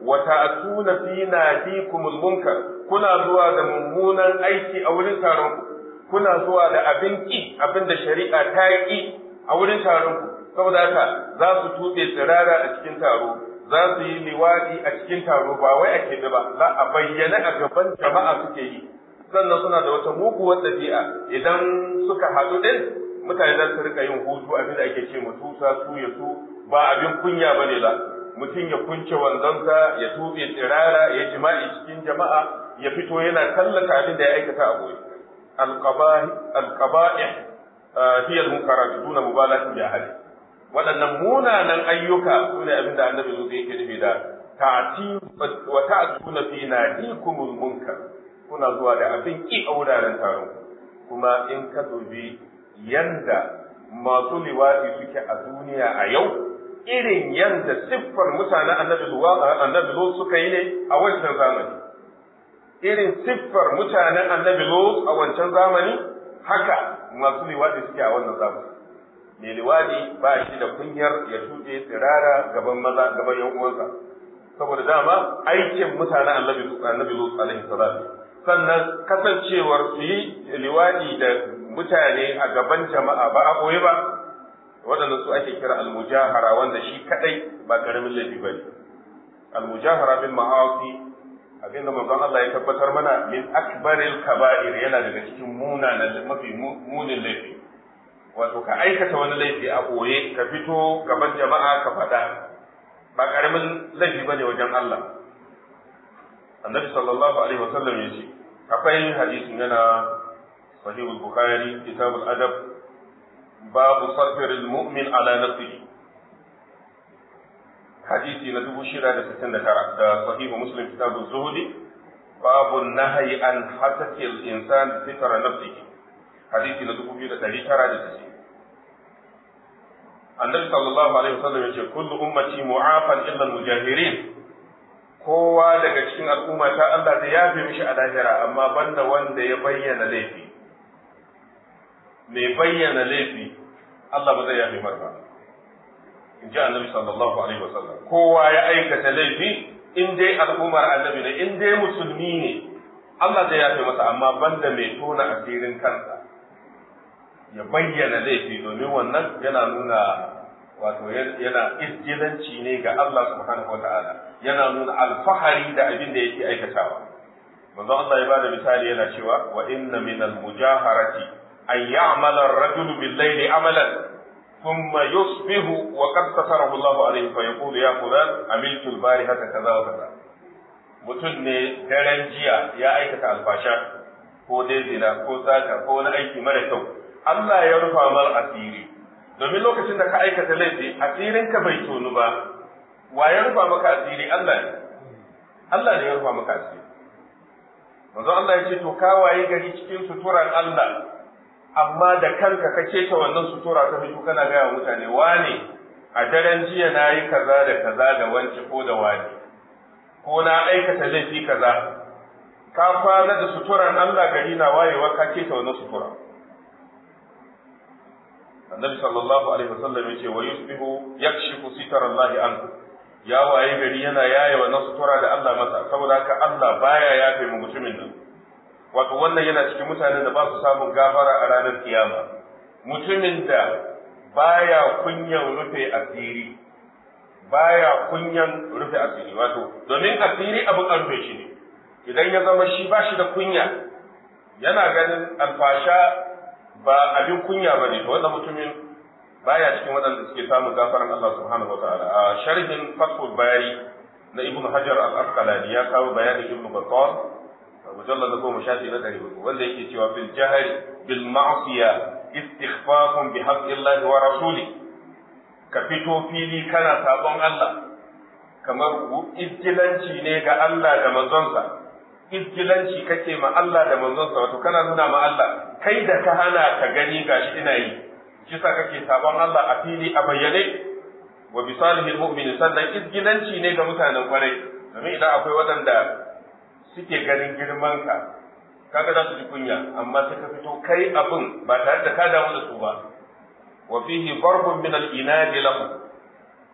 wa ta'tuna fi nadikumul munkar kuna zuwa da mummunan aiki a wurin taron ku kuna zuwa da abin ki abin da shari'a ta ki a wurin taron ku saboda haka za su tube tsirara a cikin taro za su yi liwadi a cikin taro ba wai a keɓe ba za a bayyana a gaban jama'a suke yi sannan suna da wata muguwar ɗabi'a idan suka haɗu ɗin mutane za su rika yin hutu abin da ake ce mu tusa su ya su ba abin kunya ba ne ba mutum ya kunce wandonsa ya tuɓe tsirara ya jima'i cikin jama'a ya fito yana tallata abin da ya aikata a goyi alqaba'ih hiya al-munkarat duna mubalatin bi ahli waɗannan munanan ayyuka su ne abin da annabi zuwa yake nufi da ta'ti wa ta'tuna fi nadikumul munkar kuna zuwa da abin ki a wuraren taron kuma in ka dubi yanda masu liwaɗi suke a duniya a yau irin yanda siffar mutanen annabi annabi suka yi ne a wancan zamani irin siffar mutanen annabi a wancan zamani haka masu liwaɗi suke a wannan zamani mai liwaɗi ba shi da kunyar ya tuɗe tsirara gaban maza gaban yan uwansa saboda dama aikin mutanen annabi annabi lut alaihi salatu sannan kasancewar su yi liwaɗi da mutane a gaban jama'a ba a ɓoye ba waɗanda su ake kira almujahara wanda shi kaɗai ba ƙaramin laifi ba ne almujahara bil ma'asi abinda manzon Allah ya tabbatar mana min akbaril kaba'ir yana daga cikin munanan mafi munin laifi wato ka aikata wani laifi a ɓoye ka fito gaban jama'a ka faɗa ba ƙaramin laifi ba ne wajen Allah annabi sallallahu alaihi wasallam ya ce akwai hadisin yana sahih al-bukhari kitab al-adab babu sarfir al-mu'min ala nafsihi hadisi na dubu shida da sittin da tara da sahih muslim kitab az-zuhdi babu nahyi an hasati al-insan fitra nafsihi hadisi na dubu biyu da ɗari tara da sittin annabi sallallahu alaihi wasallam ya ce kullu ummati mu'afan illa al-mujahirin kowa daga cikin al'umma ta Allah zai yafe mishi a lahira amma banda wanda ya bayyana laifi mai bayyana laifi Allah ba zai yafe mar ba in ji annabi sallallahu alaihi wasallam kowa ya aikata laifi in dai al'ummar annabi ne in dai musulmi ne Allah zai yafe masa amma banda mai tona asirin kansa ya bayyana laifi domin wannan yana nuna wato yana izgilanci ne ga Allah subhanahu wa ta'ala yana nuna alfahari da abin da yake aikatawa manzo Allah ya bada misali yana cewa wa inna min al-mujaharati an ya'mala ar-rajulu bil-layli amalan thumma yusbihu wa qad satarahu Allah alayhi fa yaqulu ya fulan amiltu al-barihata kaza wa kaza mutum ne daren jiya ya aikata alfasha ko dai zina ko sata ko wani aiki mara kyau Allah ya rufa mal asiri domin lokacin da ka aikata laifi asirin ka bai tonu ba wa ya rufa maka asiri Allah ne Allah ne ya rufa maka asiri manzo Allah ya ce to ka waye gari cikin suturan Allah amma da kanka ka keta wannan sutura ta fito kana gaya mutane wane a daren jiya na yi kaza da kaza da wance ko da wani ko na aikata laifi kaza ka kwana da suturan Allah gari na wayewa ka keta wannan sutura annabi sallallahu alaihi wasallam yace wa yusbihu yakshifu sitara Allah anhu ya waye gari yana yaye wannan sutura da Allah masa saboda haka Allah baya yafe mu mutumin nan wato wannan yana cikin mutanen da ba su samun gafara a ranar kiyama mutumin da baya kunyan rufe asiri baya kunyan rufe asiri wato domin asiri abin an rufe shi ne idan ya zama shi ba shi da kunya yana ganin alfasha ba abin kunya ba ne wanda mutumin baya cikin waɗanda suke samun gafaran Allah subhanahu wa ta'ala a sharhin fathul bari na ibnu hajar al-asqalani ya kawo bayanin ibnu battal mujallad na goma shafi na ɗari hudu wanda yake cewa fil jahri bil ma'siya istighfafun bi haqqillahi wa rasuli ka fito fili kana sabon Allah kamar izgilanci ne ga Allah da manzonsa izgilanci kake ma Allah da manzonsa wato kana nuna ma Allah kai da ka hana ka gani gashi ina yi shi sa kake sabon Allah a fili a bayyane wa bi salihil mu'mini sannan izgilanci ne ga mutanen kwarai domin idan akwai waɗanda suke ganin girman ka kaga za su ji kunya amma sai ka fito kai abin ba tare da ka damu da su ba wa fihi darbun min al-inadi lahu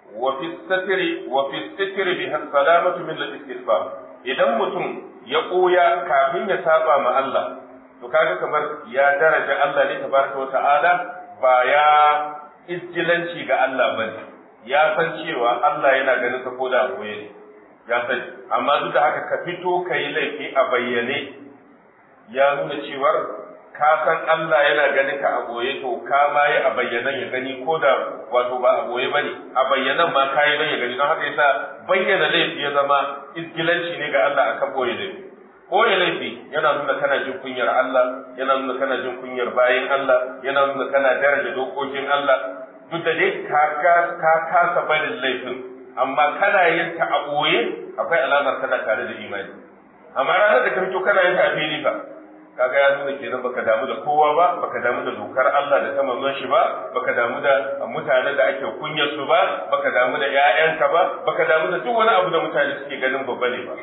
wa fi satri wa fi satri bi salamatu min al-istighfar idan mutum ya koya kafin ya saba ma Allah to kaga kamar ya daraja Allah ne tabaraka wa ta'ala ba ya izgilanci ga Allah bane ya san cewa Allah yana ganin ka koda a koye ne ya sani amma duk da haka ka fito ka yi laifi a bayyane ya nuna cewar ka san Allah yana ganin ka a goye to ka ma yi a bayyanan ya gani ko da wato ba a goye bane a bayyanan ma ka yi don ya gani don haka yasa bayyana laifi ya zama iskilanci ne ga Allah akan boye laifi boye laifi yana nuna kana jin kunyar Allah yana nuna kana jin kunyar bayin Allah yana nuna kana daraja dokokin Allah duk da dai ka ka kasa barin laifin amma kana yin ta a boye akwai alamar kana tare da imani amma ranar da ka fito kana yin ta a fili fa kaga ya nuna kenan baka damu da kowa ba baka damu da dokar Allah da ta manzon shi ba baka damu da mutanen da ake kunyar su ba baka damu da ƴaƴanka ba baka damu da duk wani abu da mutane suke ganin babba ne ba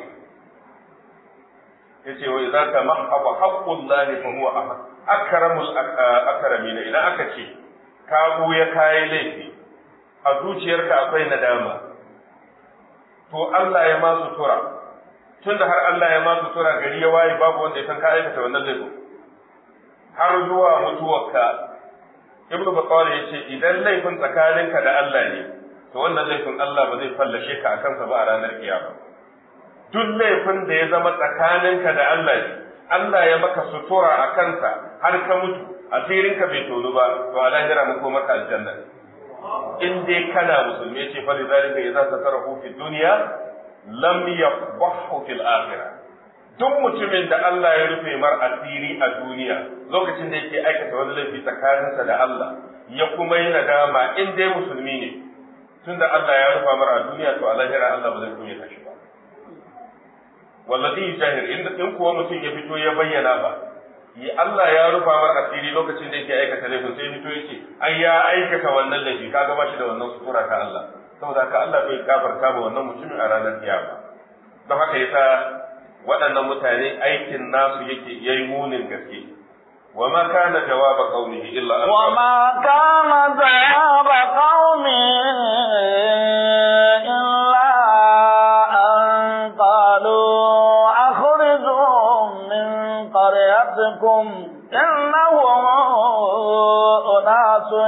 yace wa idza kama haba haqqullahi fa huwa ahad akramul akramin idan aka ce ka ya kai laifi a zuciyarka akwai nadama to Allah ya ma sutura tun da har Allah ya masu tura gari ya waye babu wanda ya san ka aikata wannan laifin har zuwa mutuwarka ibnu battal ya ce idan laifin tsakaninka da Allah ne to wannan laifin Allah ba zai fallashe ka akan sa ba a ranar kiyama duk laifin da ya zama tsakaninka da Allah ne Allah ya maka sutura a kansa har ka mutu asirinka bai tonu ba to a lahira mu ko maka aljanna in dai kana musulmi ce fa lidalika idza tasarrafu fi dunya lam yafdahu fil akhirah duk mutumin da Allah ya rufe mar asiri a duniya lokacin da yake aikata wani laifi tsakaninsa da Allah ya kuma yi nadama in dai musulmi ne tunda Allah ya rufa mar a duniya to a lahira Allah ba zai kunya shi ba wallazi jahir in kuwa mutum ya fito ya bayyana ba yi Allah ya rufa mar asiri lokacin da yake aikata laifin sai fito yake ai ya aikata wannan laifi kaga ba shi da wannan sutura ta Allah saboda haka Allah bai gafarta ba wannan mutumin a ranar kiyama don haka yasa waɗannan mutane aikin nasu yake yayi munin gaske وما كان جواب قومه إلا أن وما كان جواب قومه إلا أن قالوا أخرجوا من قريتكم إنهم أناس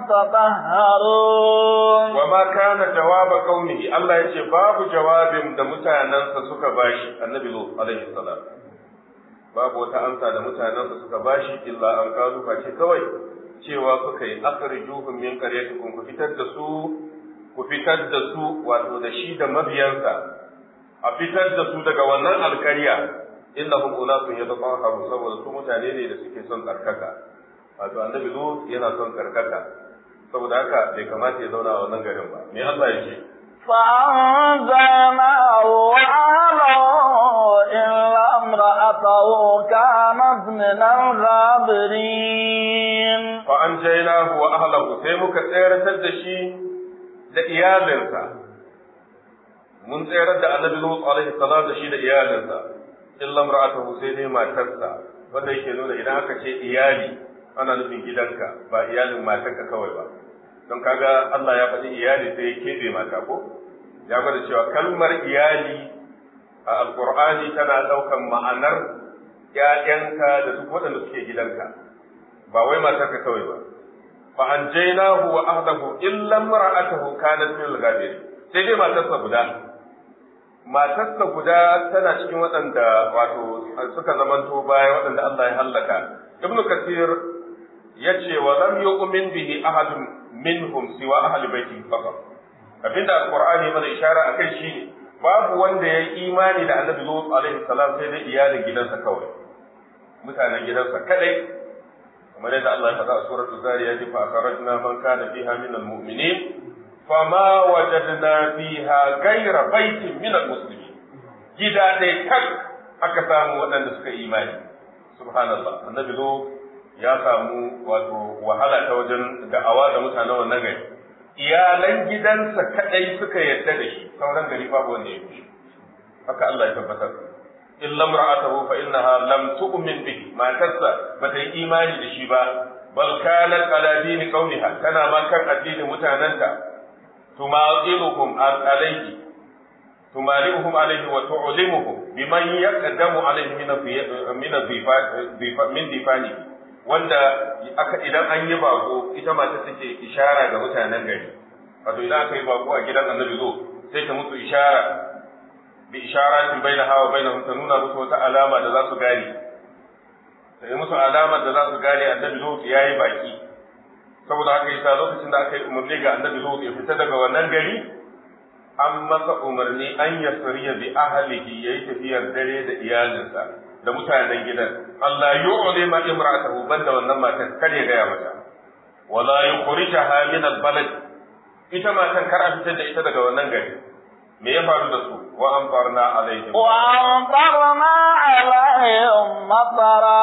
يتطهرون وما كان جواب قومه الله يجي باب جواب da mutanensa suka bashi annabi Lut alaihi salam babu wata amsa da mutanensa suka bashi illa an kazu face kawai cewa suka yi akhrijuhum min qaryatikum ku fitar da su ku fitar da su wato da shi da mabiyansa a fitar da su daga wannan alkarya innahum unasun yatatahharu saboda su mutane ne da suke son tsarkaka wato annabi Lut yana son tsarkaka saboda haka bai kamata ya zauna a wannan garin ba me Allah ya ce فأنزلناه وأهله إلا امرأته كانت من الغابرين فأنجيناه وأهله sai muka tsayar da shi da iyalinsa mun tsayar da annabi Lut alaihi salam da shi da iyalinsa illa imra'atuhu sai dai matarsa wanda yake nuna idan aka ce iyali ana nufin gidanka ba iyalin matarka kawai ba don kaga Allah ya faɗi iyali sai ya keɓe mata ko ya gwada cewa kalmar iyali a alkur'ani tana ɗaukan ma'anar ‘ya'yanka da duk waɗanda suke gidanka ba wai matarka kawai ba fa an jainahu wa ahdahu illa mar'atahu kanat min al-ghabirin sai dai matarsa guda matarsa guda tana cikin waɗanda wato suka zamanto baya waɗanda Allah ya hallaka ibnu kasir yace wa lam yu'min bihi ahadun minhum siwa ahli baiti faqat abinda alqur'ani mana ishara akai shi babu wanda ya yi imani da annabi lut alaihi salam sai dai iyalin gidansa kawai mutanen gidansa kadai kamar yadda Allah ya faɗa a suratul zariyat fa akhrajna man kana fiha min almu'minin fama wajadna fiha ghayra baitin min almuslimin gida dai kan aka samu waɗanda suka imani subhanallah annabi lut ya samu wato wahala ta wajen da'awa da mutanen wannan gari iyalan gidansa kadai suka yarda da shi sauran gari babu wanda ya fi haka Allah ya tabbatar illa imra'atuhu fa innaha lam tu'min bihi matarsa bata yi imani da shi ba bal kanat ala dini qaumiha tana ma kan addinin mutananta tumaziluhum alayhi tumali'uhum alayhi wa tu'limuhum biman yaqdamu alayhi min min min difani wanda aka idan an yi bako ita mata take ishara ga mutanen gari wato idan aka yi bako a gidan annabi zo sai ta musu ishara bi isharatin bainaha wa bainahum ta nuna musu wata alama da za su gane ta yi musu alama da za su gane annabi zo ya yi baki saboda haka yasa lokacin da aka yi umarni ga annabi zo ya fita daga wannan gari an masa umarni an yasriya bi ahlihi yayi tafiyar dare da iyalinsa da mutanen gidan Allah yu'li ma imra'atahu banda wannan matan kar ya gaya mata wala yukhrijaha min al-balad ita matan kar a fitar da ita daga wannan gari me ya faru da su wa amtarna alaihim wa amtarna alaihim matara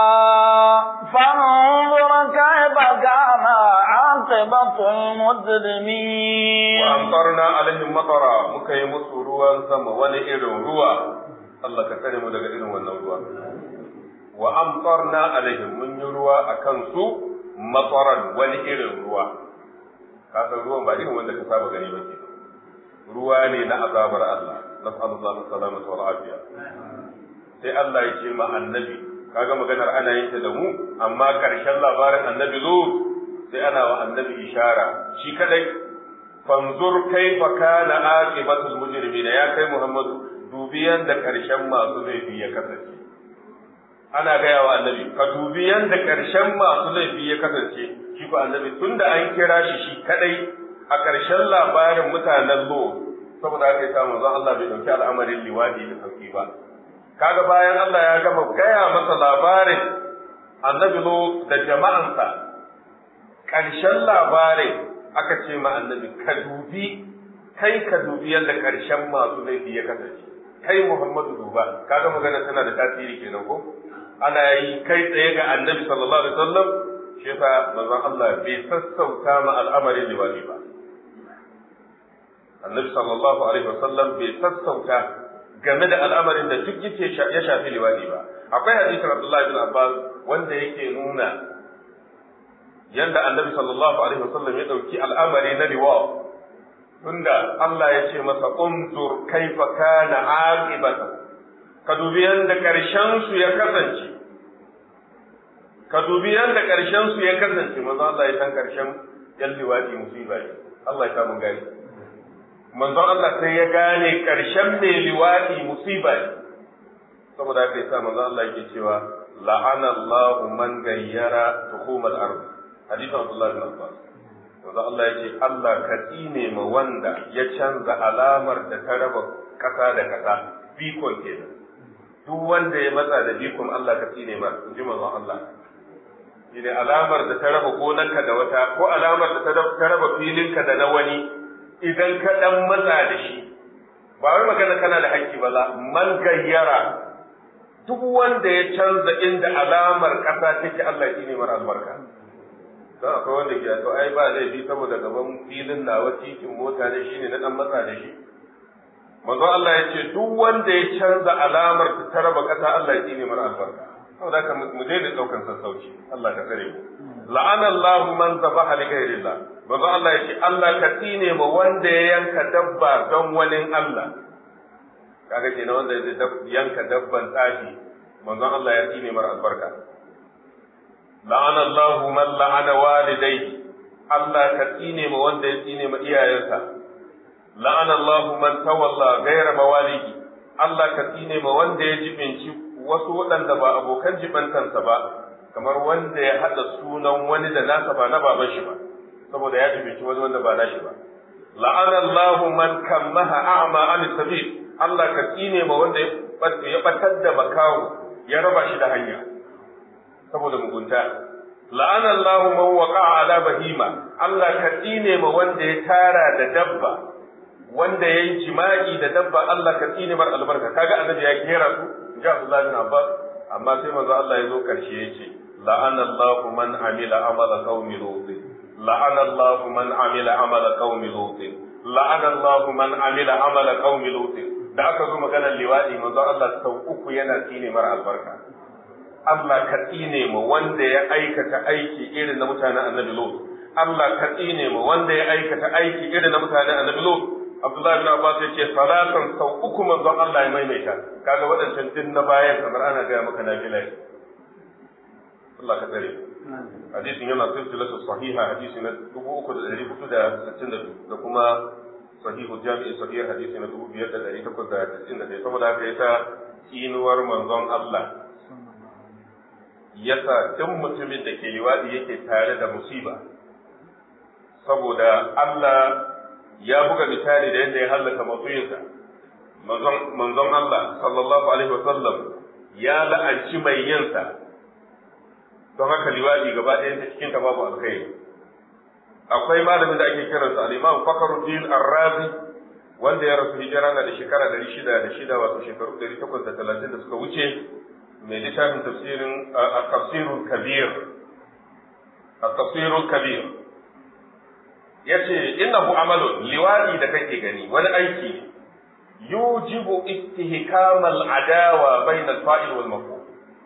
fanzur kayfa kana aqibatul mujrimin wa amtarna alaihim matara muka yi musu ruwan sama wani irin ruwa Allah ka tsare mu daga irin wannan ruwa wa amtarna alaihim mun yi ruwa akan su mataran wani irin ruwa ka san ruwan ba irin wanda ka saba gani ba ke ruwa ne na azabar Allah nas'alullahu salamata wal afiya sai Allah ya ce ma annabi kaga maganar ana yin ta da mu amma karshen labarin annabi lut sai ana wa annabi ishara shi kadai fanzur kaifa kana aqibatul mujrimin ya kai Muhammadu dubi yanda karshen masu laifi ya kasance ana gaya wa annabi ka dubi yanda karshen masu laifi ya kasance shi ko annabi tunda an kira shi shi kadai a karshen labarin mutanen lo saboda haka yasa manzon Allah bai dauki al'amarin liwadi da sauki ba kaga bayan Allah ya gama gaya masa labarin annabi lo da jama'ansa karshen labarin aka ce ma annabi ka dubi kai ka dubi yadda karshen masu laifi ya kasance kai Muhammadu duba kaga magana tana da tasiri kenan ko ana yi kai tsaye ga annabi sallallahu alaihi wasallam shi yasa manzon Allah bai sassauta ma al'amarin liwali ba annabi sallallahu alaihi wasallam bai sassauta game da al'amarin da duk yake ya shafi liwali ba akwai hadisin Abdullah bin Abbas wanda yake nuna yanda annabi sallallahu alaihi wasallam ya dauki al'amari na liwa tunda Allah ya ce masa unzur kaifa kana aqibatu ka dubi yanda karshen su ya kasance ka dubi yanda karshen su ya kasance manzo Allah ya san karshen yan liwadi musiba ne Allah ya samu gani manzo Allah sai ya gane karshen mai liwadi musiba ne saboda haka yasa manzo Allah yake cewa la'ana Allahu man gayyara tuhumal ardh hadisin Abdullah bin Abbas wanda Allah ya ce Allah ka tsine ma wanda ya canza alamar da ta raba kasa da kasa bikon kenan duk wanda ya matsa da bikon Allah ka tsine ma in ji manzon Allah shine alamar da ta raba gonarka da wata ko alamar da ta raba filinka da na wani idan ka dan matsa da shi ba wai magana kana da haƙƙi ba man gayyara duk wanda ya canza inda alamar ƙasa take Allah ya tsine mara albarka don akwai wanda ke to ai ba laifi saboda gaban filin nawa titin mota ne shine na dan matsa da shi manzo Allah ya ce duk wanda ya canza alamar ta raba kasa Allah ya tsine mara albarka saboda haka mu daina daukan sassauci Allah ka tsare mu la'ana Allah man zabaha li ghairillah manzo Allah ya ce Allah ka tsine ma wanda ya yanka dabba don wani Allah kaga kenan wanda ya yanka dabban tsafi manzon Allah ya tsine mara albarka la'ana Allah man la'ana walidayhi Allah ka tsine ma wanda ya tsine ma iyayensa la'ana Allah man tawalla ghayra mawalihi Allah ka tsine ma wanda ya jibinci wasu waɗanda ba abokan jibantansa ba kamar wanda ya haɗa sunan wani da nasa ba na baban shi ba saboda ya jibinci wani wanda ba nashi ba la'ana Allah man kammaha a'ma an sabil Allah ka tsine ma wanda ya batar da makawo ya raba shi da hanya saboda mugunta la'ana Allah man waqa'a ala bahima Allah ka tsine ma wanda ya tara da dabba wanda yayi jima'i da dabba Allah ka tsine mar albarka kaga annabi ya kera su ga Abdullah bin Abbas amma sai manzo Allah ya zo karshe yace la'ana Allah man amila amala qaumi lut la'ana Allah man amila amala qaumi lut la'ana Allah man amila amala qaumi lut da aka zo maganar liwadi manzo Allah sau uku yana tsine mar albarka Allah ka tsine mu wanda ya aikata aiki irin na mutanen annabi Lut Allah ka tsine mu wanda ya aikata aiki irin na mutane annabi Lut Abdullahi bin Abbas ya ce salatan sau uku manzon Allah ya maimaita kaga waɗancan din na bayan kamar ana gaya maka na gila Allah ka tsare hadisin yana silsilatu sahiha hadisi na 3462 da kuma sahihu jami'i sahih hadisi na 5891 saboda haka yasa tsinuwar manzon Allah yasa duk mutumin da ke liwadi yake tare da musiba saboda Allah ya buga misali da yadda ya hallaka matsuyinsa manzon Allah sallallahu alaihi wasallam ya la'anci mai yinsa don haka liwadi gaba ɗaya ta cikin ta babu alkhairi akwai malamin da ake kiransa al-Imam Fakhruddin Ar-Razi wanda ya rasu hijira na da shekara 606 wato shekaru 830 da suka wuce mai littafin tafsirin at-tafsirul kabir at-tafsirul kabir yace innahu amalun liwadi da kake gani wani aiki yujibu istihkamal adawa bainal fa'il wal maf'ul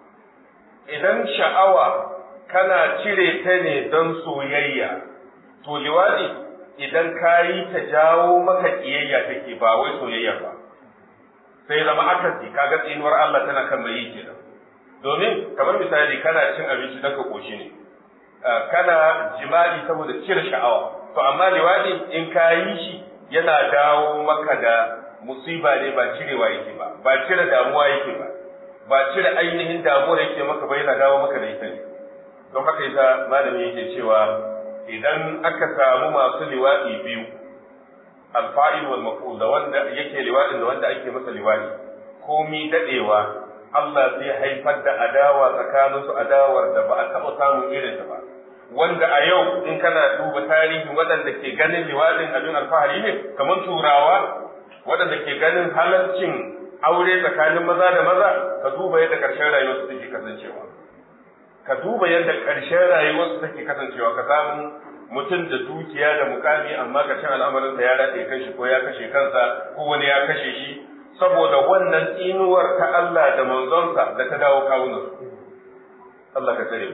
idan sha'awa kana cire ta ne don soyayya to liwadi idan kayi ta jawo maka kiyayya take ba wai soyayya ba sai zama akasi kaga tsinuwar Allah tana kan mai yi kenan domin kamar misali kana cin abinci dan ka koshi ne kana jima'i saboda cire sha'awa to amma liwadi in ka yi shi yana dawo maka da musiba ne ba cirewa yake ba ba cire damuwa yake ba ba cire ainihin damuwar yake maka ba yana dawo maka da ita ne don haka yasa malami yake cewa idan aka samu masu liwadi biyu alfa'il wal maf'ul da wanda yake liwadin da wanda ake masa liwadi komi dadewa Allah zai haifar da adawa tsakaninsu adawar da ba a taɓa samun irin ta ba wanda a yau in kana duba tarihin waɗanda ke ganin liwadin abin alfahari ne kamar turawa waɗanda ke ganin halarcin aure tsakanin maza da maza ka duba yadda ƙarshen rayuwarsu take kasancewa ka duba yadda ƙarshen rayuwarsu take kasancewa ka samu mutum da dukiya da mukami amma ƙarshen al'amarinsa ya rataye kanshi ko ya kashe kansa ko wani ya kashe shi saboda wannan tsinuwar ta Allah da manzonsa da ta dawo kawunansu Allah ka tsare mu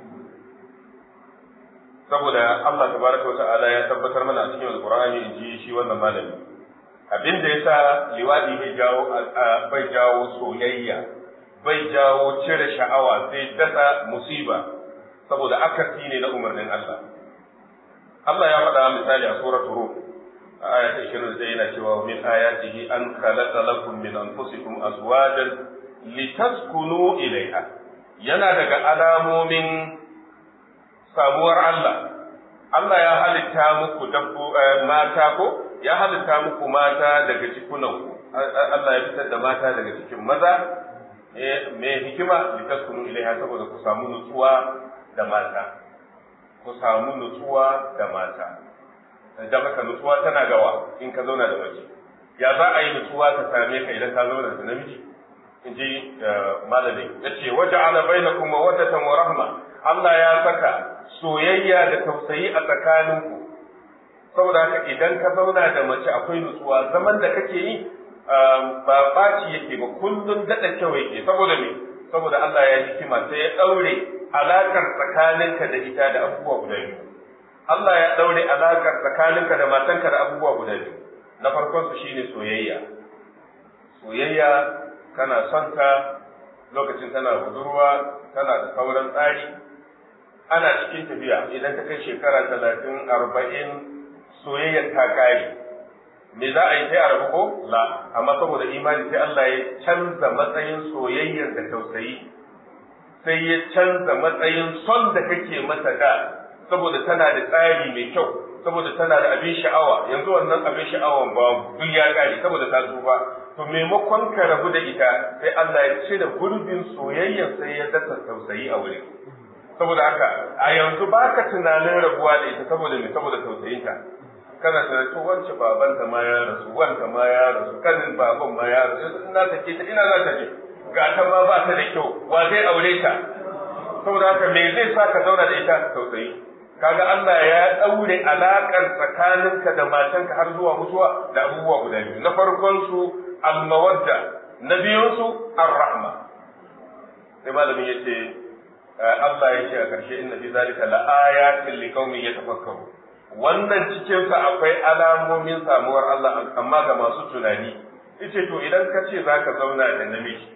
saboda Allah tabaraka wa ta'ala ya tabbatar mana a cikin alqur'ani in ji shi wannan malami abin da yasa liwadi bai jawo bai jawo soyayya bai jawo cire sha'awa sai dasa musiba saboda akasi ne na umarnin Allah Allah ya faɗa misali a suratul rum aya ta 20 yana cewa min ayatihi an khalaqa lakum min anfusikum azwajan litaskunu ilaiha yana daga alamomin samuwar Allah Allah ya halitta muku dabbo mata ko ya halitta muku mata daga cikunanku Allah ya fitar da mata daga cikin maza me hikima litaskunu ilaiha saboda ku samu nutsuwa da mata ku samu nutsuwa da mata da maka nutsuwa tana gawa in ka zauna da mace ya za a yi nutsuwa ta same ka idan ka zauna da namiji in ji malamin ya ce waje ana baina kuma wadatan wa rahma Allah ya saka soyayya da tausayi a tsakaninku saboda haka idan ka zauna da mace akwai nutsuwa zaman da kake yi ba ɓaci yake ba kullum daɗa kyau yake saboda me saboda Allah ya hikima sai ya ɗaure alakar tsakaninka da ita da abubuwa guda biyu Allah ya ɗaure alakar tsakaninka da matanka da abubuwa guda biyu na farkon su shine soyayya soyayya kana son ta lokacin tana budurwa tana da sauran tsari ana cikin tafiya idan ta kai shekara talatin arba'in soyayyar ta kare me za a yi sai a rabu ko la amma saboda imani sai Allah ya canza matsayin soyayyar da tausayi sai ya canza matsayin son da kake mata da saboda tana da tsari mai kyau saboda tana da abin sha'awa yanzu wannan abin sha'awan babu duk ya kare saboda ta tsufa to maimakon ka rabu da ita sai Allah ya cire gurbin soyayyar sai ya dasa tausayi a wurin saboda haka a yanzu baka tunanin rabuwa da ita saboda me saboda tausayinta kana tunanin to wance babanta ma ya rasu wanta ma ya rasu kanin baban ma ya rasu ina take ta ina za ta je ga ta ma ba ta da kyau wa zai aure ta saboda haka me zai sa ka zauna da ita tausayi kaga Allah ya daure alakar tsakaninka da matanka har zuwa mutuwa da abubuwa guda biyu na farkon su al-mawadda na biyun su ar-rahma sai malamin yace Allah ya ce a ƙarshe inna fi zalika la ayatin liqaumin yatafakkaru wannan cikin sa akwai alamomin samuwar Allah amma ga masu tunani yace to idan ka ce zaka zauna da namiji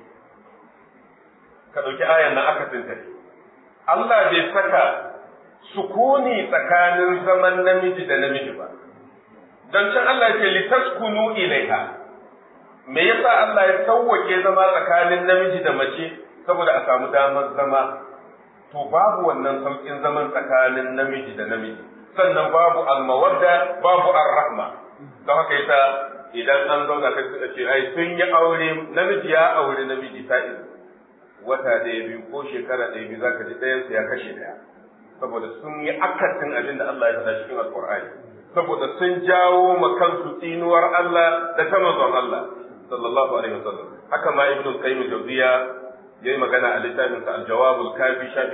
ka dauki ayan na aka tinta Allah bai saka sukuni tsakanin zaman namiji da namiji ba don can Allah ce litaskunu ilaiha me yasa Allah ya sauwake zama tsakanin namiji da mace saboda a samu damar zama to babu wannan saukin zaman tsakanin namiji da namiji sannan babu almawadda babu arrahma don haka yasa idan an zauna kai suka ce ai sun yi aure namiji ya aure namiji ta wata ɗaya biyu ko shekara ɗaya biyu zaka ji ɗayansu ya kashe ɗaya saboda sun yi akasin abin da Allah ya faɗa cikin alƙur'ani saboda sun jawo ma kansu tsinuwar Allah da ta manzon Allah sallallahu alaihi wasallam haka ma ibnu qayyim jawziya yayi magana a littafin sa al-jawab al-kafi shafi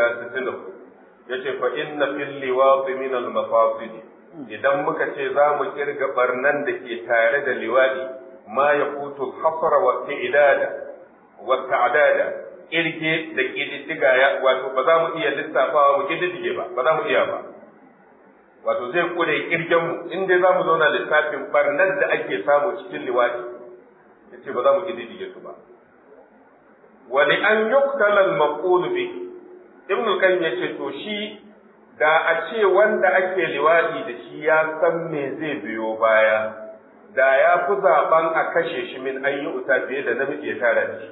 164 yace fa inna fil liwat min al-mafasid idan muka ce za mu kirga barnan da ke tare da liwadi ma yaqutu al-hasra wa i'dada wa ta'dada kirge da kididdiga ya wato ba za mu iya lissafawa mu kididdige ba ba za mu iya ba wato zai kure kirgen mu in dai za mu zauna lissafin barnar da ake samu cikin liwadi yace ba za mu kididdige su ba wa li an yuqtala al maqul bi ibn al-qayyim yace to shi da a ce wanda ake liwadi da shi ya san me zai biyo baya da ya fi zaben a kashe shi min an yi uta fiye da namiji ya tara da shi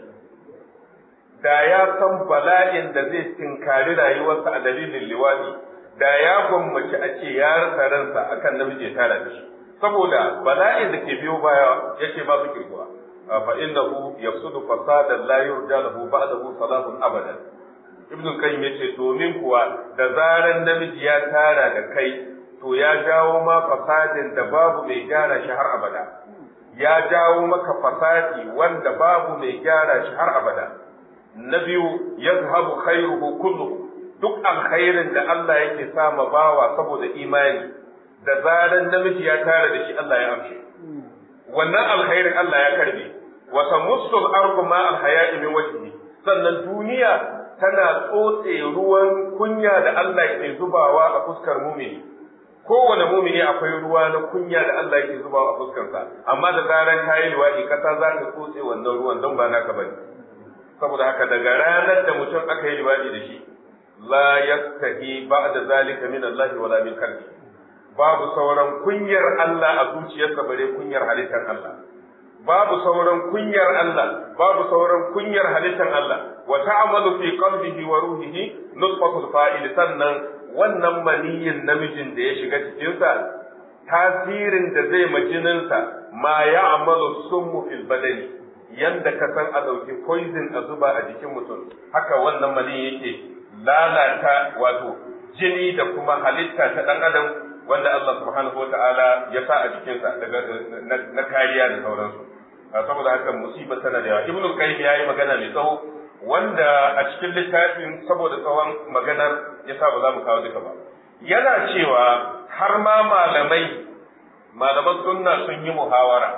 da ya san bala'in da zai tinkari rayuwarsa a dalilin liwadi da ya gwammaci a ce ya rasa ransa akan namiji ya tara da shi saboda bala'in da ke biyo baya yake ba su kirkuwa fa innahu yafsudu fasadan la yurja lahu ba'dahu salahun abadan ibn qayyim yace domin kuwa da zaran namiji ya tara da kai to ya jawo ma fasadin da babu mai gyara shi har abada ya jawo maka fasadi wanda babu mai gyara shi har abada na biyu yazhabu khairuhu kulluhu duk alkhairin da Allah yake sama bawa saboda imani da zaran namiji ya tara da shi Allah ya amshe wannan alkhairin Allah ya karbe wa tamussu al-ardu ma al-haya'i min wajhi sannan duniya tana tsotse ruwan kunya da Allah ke zubawa a fuskar mumini kowane mumini akwai ruwa na kunya da Allah ke zubawa a fuskarsa amma da zaran kayi liwaɗi kasa za ta tsotse wannan ruwan don ba naka bane saboda haka daga ranar da mutum aka yi liwaɗi da shi la yastahi ba'da zalika min Allah wala min kalbi babu sauran kunyar Allah a zuciyarsa bare kunyar halittar Allah babu sauran kunyar Allah babu sauran kunyar halittar Allah wa ta'amalu fi qalbihi wa ruhihi nutfatul fa'il sannan wannan maniyin namijin da ya shiga cikinsa tasirin da zai majininsa ma ya amalu summu fil badani yanda ka san a ɗauki poison a zuba a jikin mutum haka wannan mani yake lalata wato jini da kuma halitta ta ɗan adam wanda Allah subhanahu wa ta'ala ya sa a jikinsa daga na kariya da sauransu saboda haka musiba tana da yawa ibnu qayyim yayi magana mai tsawo wanda a cikin littafin saboda tsawon maganar yasa ba za mu kawo duka ba yana cewa har ma malamai malaman sunna sun yi muhawara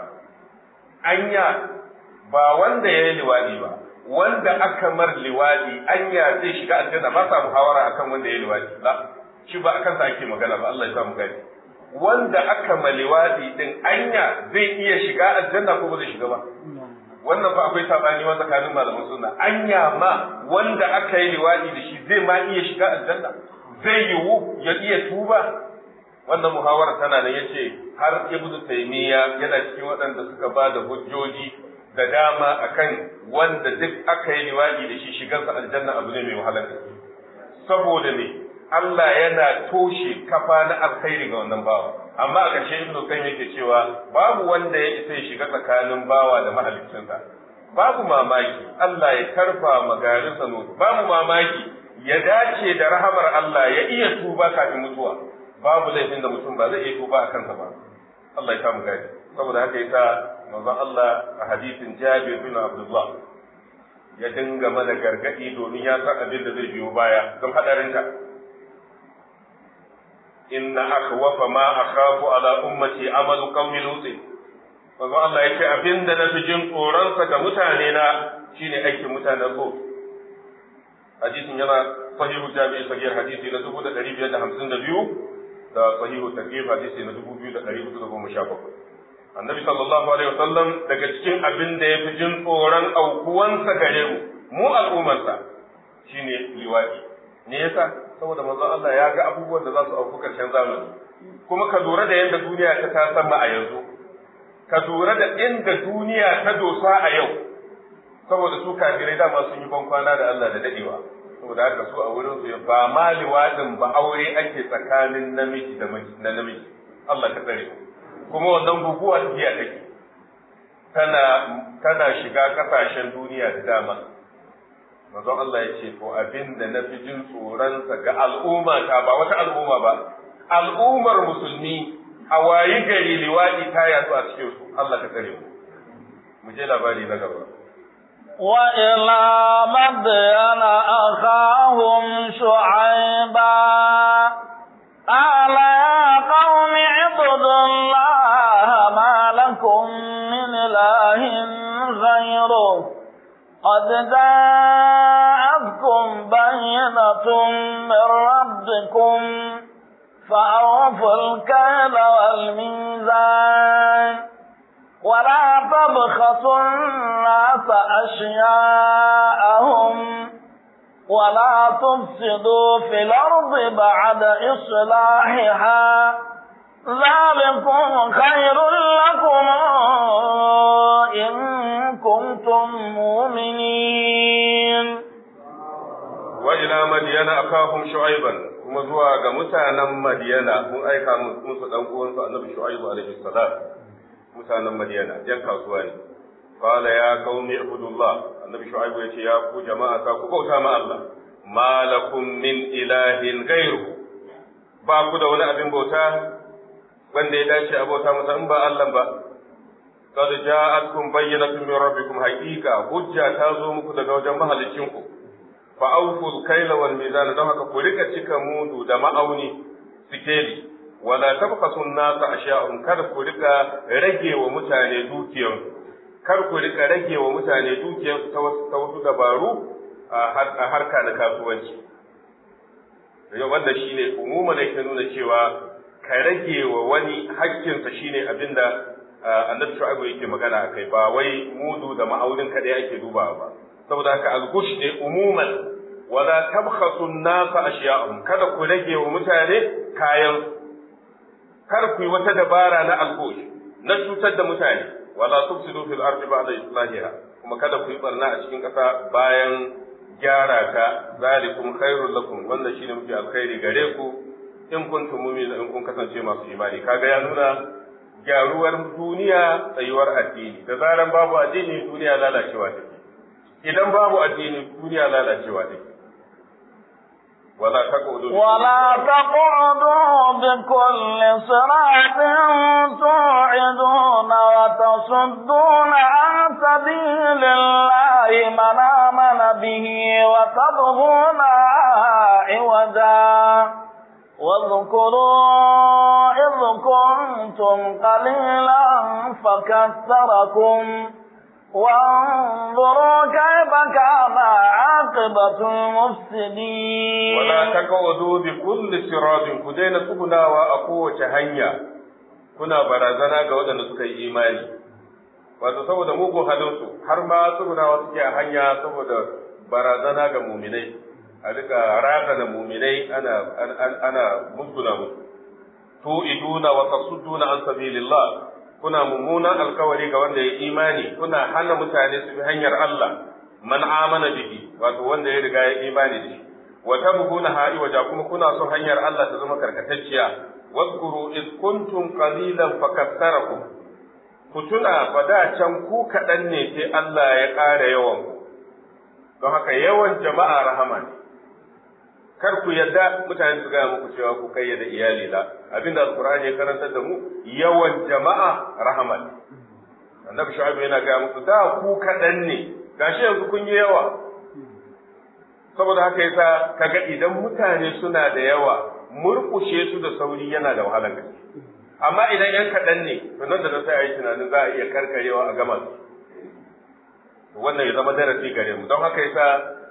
anya ba wanda ya yi liwadi ba wanda aka mar liwadi anya zai shiga aljanna ba sa muhawara akan wanda ya yi liwadi la shi ba akan sa ake magana ba Allah ya sa mu gani wanda aka ma liwadi din anya zai iya shiga aljanna ko ba zai shiga ba wannan fa akwai sabani wa tsakanin malaman sunna anya ma wanda aka yi liwadi da shi zai ma iya shiga aljanna zai yiwu ya iya tuba wannan muhawara tana nan yace har ibnu taymiya yana cikin waɗanda suka ba da hujjoji da dama akan wanda duk aka yi liwadi da shi shigarsa aljanna abu ne mai wahala saboda me Allah yana toshe kafa na alkhairi ga wannan bawa amma a ƙarshe ibnu qayyim yake cewa babu wanda ya isa ya shiga tsakanin bawa da mahaliccinsa babu mamaki Allah ya karfa magarin sa babu mamaki ya dace da rahamar Allah ya iya tuba kafin mutuwa babu laifin da mutum ba zai iya tuba a kansa ba Allah ya samu gadi saboda haka yasa manzon Allah a hadisin Jabir bin Abdullah ya dinga mana gargadi domin ya san abin da zai biyo baya don hadarinta inna akhwafa ma akhafu ala ummati amalu qaumi lut manzo Allah yake abinda na fi jin tsoron sa ga mutane na shine aikin mutanen lut hadisin yana sahihu jami'i sahih hadisi na 1552 da sahihu targhib hadisi na 2417 annabi sallallahu alaihi wasallam daga cikin abin da ya fi jin tsoron aukuwansa gare mu mu al'ummarsa shine liwadi ne yasa saboda manzon Allah ya ga abubuwan da za su auku karshen zamani kuma ka lura da yadda duniya ta tasamma a yanzu ka lura da inda duniya ta dosa a yau saboda su kafirai dama sun yi bankwana da Allah da dadewa saboda haka su a wurin su ba ma liwadin ba aure ake tsakanin namiji da na namiji Allah ka tsare kuma wannan guguwa tafiya take tana tana shiga kasashen duniya da dama manzon Allah ya ce ko abin da na fi jin tsoronsa ga al'umma ta ba wata al'umma ba al'ummar musulmi a wayi gari liwaɗi ta yatsu a cikin su Allah ka tsare mu mu je labari na gaba وإلى مدين أخاهم شعيبا قال يا قوم اعبدوا الله ما لكم من إله غيره قد جاءتكم بينة من ربكم فأوفوا الكيل والميزان ولا تبخسوا الناس أشياءهم ولا تفسدوا في الأرض بعد إصلاحها ذلكم خير لكم إن كنتم مؤمنين وإلى مدين أخاهم شعيبا kuma zuwa ga mutanen Madiyana mun aika musu dan uwansu Annabi Shu'aibu alaihi salam mutanen Madiyana jan kasuwa ne qala ya qaumi ibudullah Annabi Shu'aibu yace ya ku jama'a ta ku bauta ma Allah malakum min ilahin ghairu ba ku da wani abin bauta wanda ya dace a bauta masa in ba Allah ba qad ja'atkum bayyinatun min rabbikum haqiqa hujja ta zo muku daga wajen mahalicinku fa awful kayla wal mizan don haka ku rika cika mudu da ma'auni sikeli wala tabqasu an-nasa ashya'un kar ku rika rage wa mutane dukiyan kar ku rika rage wa mutane dukiyan ta wasu ta wasu dabaru a harka na kasuwanci yau wanda shine umuman yake nuna cewa ka rage wa wani hakkinsa shine abinda annabi shu'aibu yake magana akai ba wai mudu da ma'aunin kadai ake dubawa ba saboda haka al-gush ne umuman wala tabkhasu an-nasa ashiya'ahum kada ku rage wa mutane kayan kar ku yi wata dabara na al-gush na cutar da mutane wala tufsidu fil ardi ba'da islahiha kuma kada ku yi barna a cikin ƙasa bayan gyara ta zalikum khairul lakum wannan shine muke alkhairi gare ku in kuntum mu'minin in kun kasance masu imani kaga ya nuna gyaruwar duniya tsayuwar addini da zaran babu addini duniya lalacewa take idan babu addini duniya lalacewa take wala taqudu ولا تقعدوا بكل صراط توعدون وتصدون عن سبيل الله من آمن به وتبغون عوجا واذكروا إذ كنتم قليلا فكثركم وانظروا كيف كان عاقبة المفسدين ولا تقعدوا بكل صراط كدين تغنا وأقوة هنيا kuna barazana ga waɗanda suka yi imani wato saboda mugun halinsu har ma tsugunawa suke a hanya saboda barazana ga muminai a rika raka da muminai ana ana musguna musu tu'iduna wa tasudduna an sabilillah kuna mummunan alkawari ga wanda ya imani kuna hana mutane su bi hanyar Allah man amana bihi wato wanda ya riga ya imani da shi wa tabghuna ha'i waja kuma kuna son hanyar Allah ta zama karkatacciya wadhkuru id kuntum qalilan fakassarakum ku tuna fa da can ku kaɗan ne sai Allah ya ƙara yawan ku don haka yawan jama'a rahama ne kar ku yadda mutane su gaya muku cewa ku kayyade iyali la abinda alqur'ani ya karantar da mu yawan jama'a rahama ne annabi shu'aib yana gaya muku da ku kaɗan ne gashi yanzu kun yi yawa saboda haka yasa kaga idan mutane suna da yawa murkushe su da sauri yana da wahalar gaske amma idan yan kaɗan ne to nan da nan sai a yi tunanin za a iya karkarewa a gama su wannan ya zama darasi gare mu don haka yasa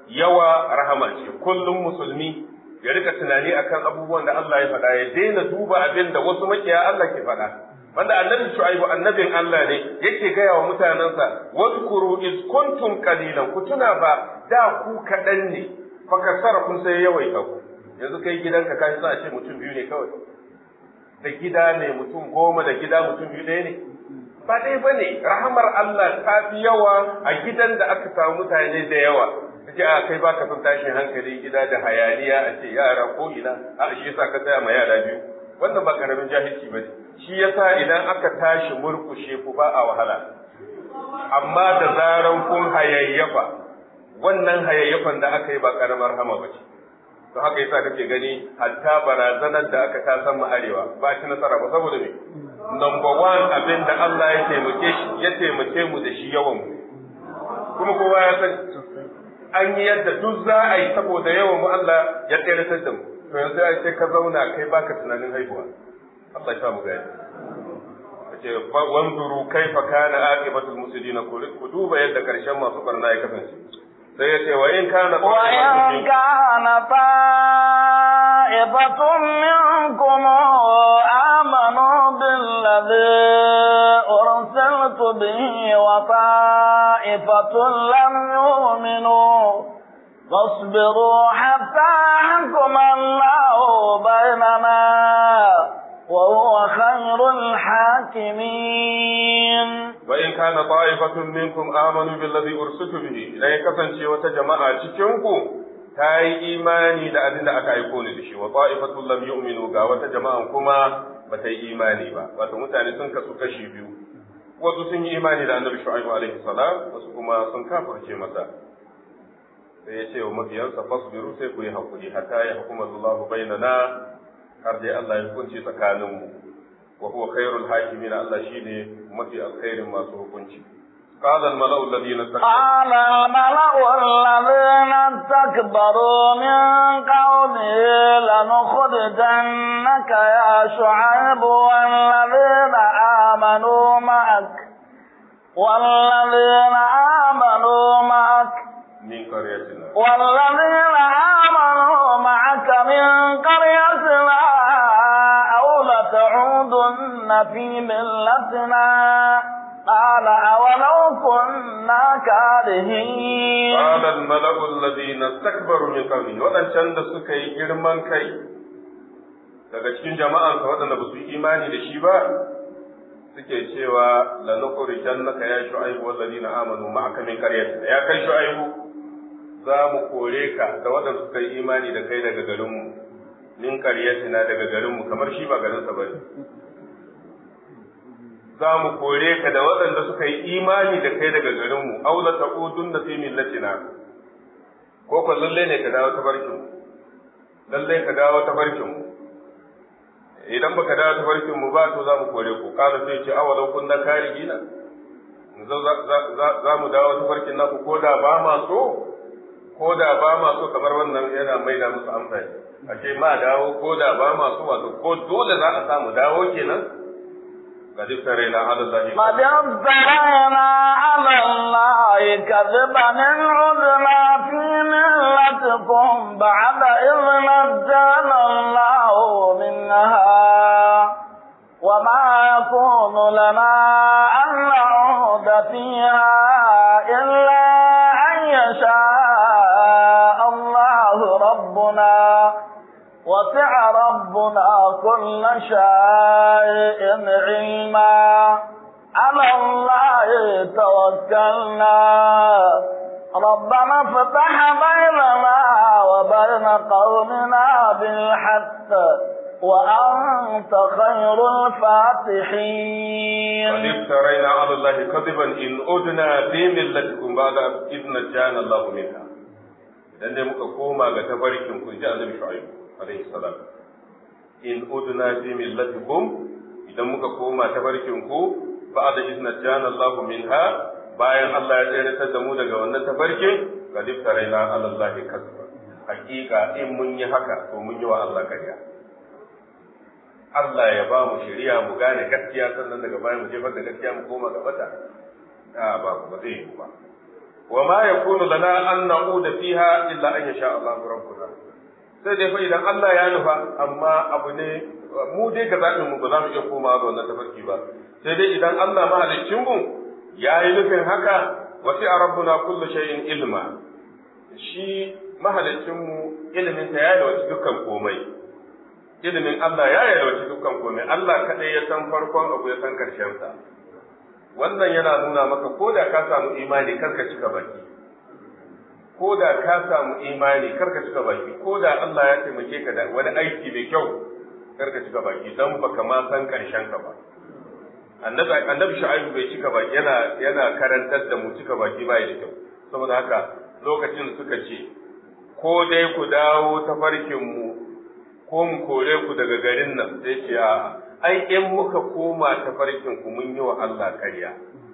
yawa rahama ce kullum musulmi ya rika tunani akan abubuwan da Allah ya faɗa ya daina duba abin da wasu makiya Allah ke faɗa wanda annabi shu'aibu annabin Allah ne yake gaya wa mutanensa wadkuru iz kuntum qalilan ku tuna ba da ku kaɗan ne fa kasara kun sai yawaita ku yanzu kai gidanka kai sa a ce mutum biyu ne kawai da gida ne mutum goma da gida mutum biyu ɗaya ne ba dai ba ne rahamar Allah ta fi yawa a gidan da aka samu mutane da yawa kace a kai baka son tashin hankali gida da hayaniya a ce yara ko ina a shi yasa ka tsaya ma yara biyu wannan ba karamin jahilci ba shi yasa idan aka tashi murkushe ku ba a wahala amma da zaran kun hayayyafa wannan hayayyafan da aka yi ba karamar hama ba ce to haka yasa kake gani hatta barazanar da aka ta san arewa ba shi nasara ba saboda me number one abin da Allah ya taimake shi ya taimake mu da shi yawan mu kuma kowa ya san an yi yadda duk za a yi saboda yawan mu Allah ya tsere da mu to yanzu sai ka zauna kai baka tunanin haihuwa Allah ya sa mu gani ce wanzuru kaifa kana aqibatul muslimin ku duba yadda karshen masu barna ya kasance sai ya ce wa in kana wa in kana ta'ifatun minkum amanu billadhi ursiltu bihi wa ta'ifatun lam yu'minu فاصبروا حتى يحكم الله بيننا وهو خير الحاكمين وإن كان طائفة منكم آمنوا بالذي أرسلت به إذا يكفن شيء وتجمع تشنكم تاي إيماني da abin da aka aiko ni da shi wa ta'ifatul lam yu'minu ga wata jama'an kuma ba ta yi imani ba wato mutane sun kasu kashi biyu wasu sun yi imani da annabi shu'aibu alaihi salam wasu kuma sun kafirce masa sai ya ce wa mabiyansa fasbiru sai ku yi hakuri hatta ya hukuma Allahu bainana har dai Allah ya hukunci tsakaninmu wa huwa khairul hakimin Allah shine mafi alkhairin masu hukunci قال الملأ الذين استكبروا قال الملأ الذين استكبروا من قومه لنخرجنك يا شعيب والذين آمنوا معك والذين آمنوا معك من قريتنا والذين آمنوا معك من قريتنا أو لتعودن في ملتنا قال أولو كنا كارهين قال الملأ الذين استكبروا من قومه waɗancan da suka yi girman kai daga cikin jama'ansa waɗanda ba su yi imani da shi ba suke cewa la nukhrijannaka ya shu'aibu wallazina amanu ma'aka min qaryatina ya kai shu'aibu za mu kore ka da waɗanda suka yi imani da kai daga garinmu min qaryatina daga garinmu kamar shi ba garinsa bane za mu kore ka da waɗanda suka yi imani da kai daga garinmu aw la taqudun da fi millatina ko ko lalle ne ka dawo ta barkin mu lalle ka dawo ta barkin mu idan baka dawo ta barkin mu ba to za mu kore ku kana sai ce awalau kunna karigina za mu dawo ta barkin naku ko da ba ma so ko da ba ma so kamar wannan yana maida musu amfani a ce ma dawo ko da ba ma so wato ko dole za a samu dawo kenan قد افترينا على الله قد افترينا على الله كذبا إن عدنا في ملتكم بعد إذ نجانا الله منها وما يكون لنا أن نعود فيها إلا أن يشاء الله ربنا وسع ربنا كل شيء علما على الله توكلنا ربنا افتح بيننا وبين قومنا بالحق وأنت خير الفاتحين قد افترينا على الله كذبا إن أدنا في ملتكم بعد إذ نجانا الله منها idan dai muka koma ga tafarkin ku ji annabi shu'aib alaihi salam in udna fi millatikum idan muka koma tafarkin ku ba'da idna jana Allah minha bayan Allah ya tsere da mu daga wannan tafarkin qad iftaraina ala Allah kasba hakika in mun yi haka to mun yi wa Allah kariya Allah ya ba mu shari'a mu gane gaskiya sannan daga baya mu jefar da gaskiya mu koma ga bata a ba ba zai yi ba wa ma yakunu lana an na'uda fiha illa an yasha Allah rabbuna sai dai fa idan Allah ya nufa amma abu ne mu dai ga zaɓin mu ba za mu iya komawa ga wannan tafarki ba sai dai idan Allah mahaliccin mu ya yi nufin haka wasi a rabbuna kullu shay'in ilma shi mahaliccin mu ilimin ta ya yalwaci dukkan komai ilimin Allah ya yalwaci dukkan komai Allah kadai ya san farkon abu ya san karshen sa wannan yana nuna maka ko da ka samu imani karka cika baki ko da ka samu imani karka cika baki ko da Allah ya taimake ka da wani aiki mai kyau karka cika baki dan baka ma san karshen ka ba annabi annabi shu'aibu bai cika baki yana yana karantar da mu cika baki bai da kyau saboda haka lokacin suka ce ko dai ku dawo ta farkin mu ko mu kore ku daga garin nan sai ce a ai in muka koma ta farkin ku mun yi wa Allah ƙarya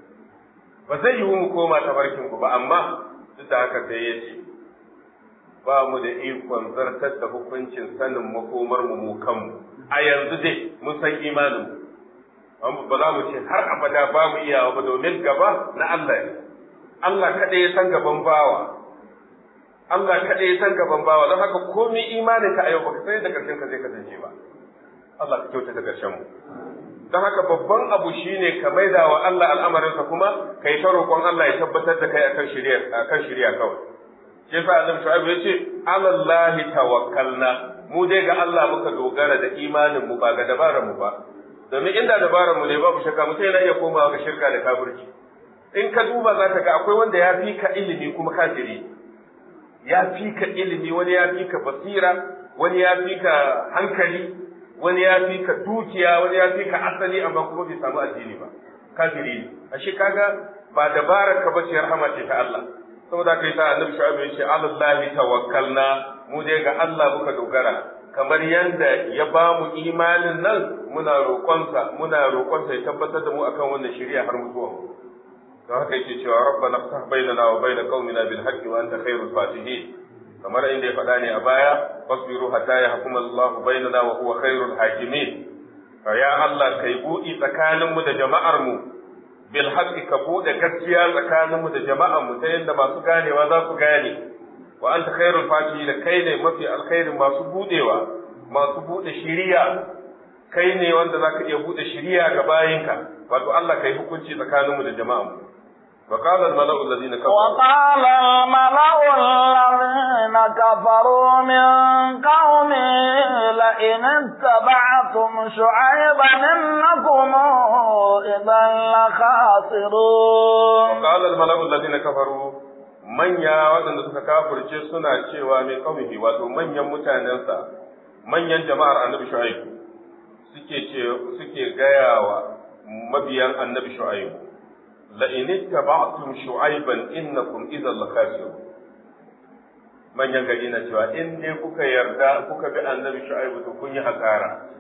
ba zai yiwu mu koma ta farkin ku ba amma duk da haka sai ya ce ba mu da ikon zartar da hukuncin sanin makomar mu mu kanmu a yanzu dai mun san imanin mu ba za mu ce har abada ba mu iyawa ba domin gaba na Allah ne Allah kaɗai ya san gaban bawa Allah kaɗai ya san gaban bawa don haka komai imanin ka a yau baka san da karshen ka zai kasance ba Allah ka kyauta da karshen mu don haka babban abu shine ka maida wa Allah al'amarinsa kuma kai ta roƙon Allah ya tabbatar da kai akan shari'a akan shari'a kawai shi yasa Annabi Shu'aib ya ce alallahi tawakkalna mu dai ga Allah muka dogara da imanin mu ba ga dabarar mu ba domin inda dabarar mu ne babu shakka mutum yana iya komawa ga shirka da kafirci in ka duba za ka ga akwai wanda ya fi ka ilimi kuma kafiri ya fi ka ilimi wani ya fi ka basira wani ya fi ka hankali wani ya fi ka dukiya wani ya fi ka asali amma kuma bai samu addini ba kafiri ne ashe kaga ba dabarar ka bace rahama ce ta Allah saboda kai sa annabi shu'aib ya ce alallahi tawakkalna mu dai ga Allah muka dogara kamar yanda ya ba mu imanin nan muna roƙonsa muna roƙonsa ya tabbatar da mu akan wannan shari'a har mutuwa don haka yake cewa rabbana ftah bainana wa bain qaumina bil haqqi wa anta khairul fatihin kamar inda ya faɗa ne a baya fasbiru hatta yahkuma Allah bainana wa huwa khairul hakimin fa ya Allah kai buɗi tsakanin mu da jama'ar mu bil haqqi ka buɗe gaskiya tsakanin mu da jama'ar mu ta yadda masu ganewa za su gane wa anta khairul fatihin kai ne mafi alkhairin masu budewa masu bude shiriya kai ne wanda zaka iya bude shiriya ga bayinka wato Allah kai hukunci tsakanin mu da jama'a mu وقال الملأ الذين كفروا وقال الملأ الذين كفروا من قومه لئن اتبعتم شعيبا إنكم إذا لخاسرون وقال الملأ الذين كفروا manya waɗanda suka kafirce suna cewa mai kaumihi wato manyan mutanensa manyan jama'ar annabi shu'aib suke ce suke gayawa mabiyan annabi shu'aib la in ittaba'tum shu'aiban innakum idhan lakasirun manyan gari na cewa in dai kuka yarda kuka bi annabi shu'aib to kun yi hasara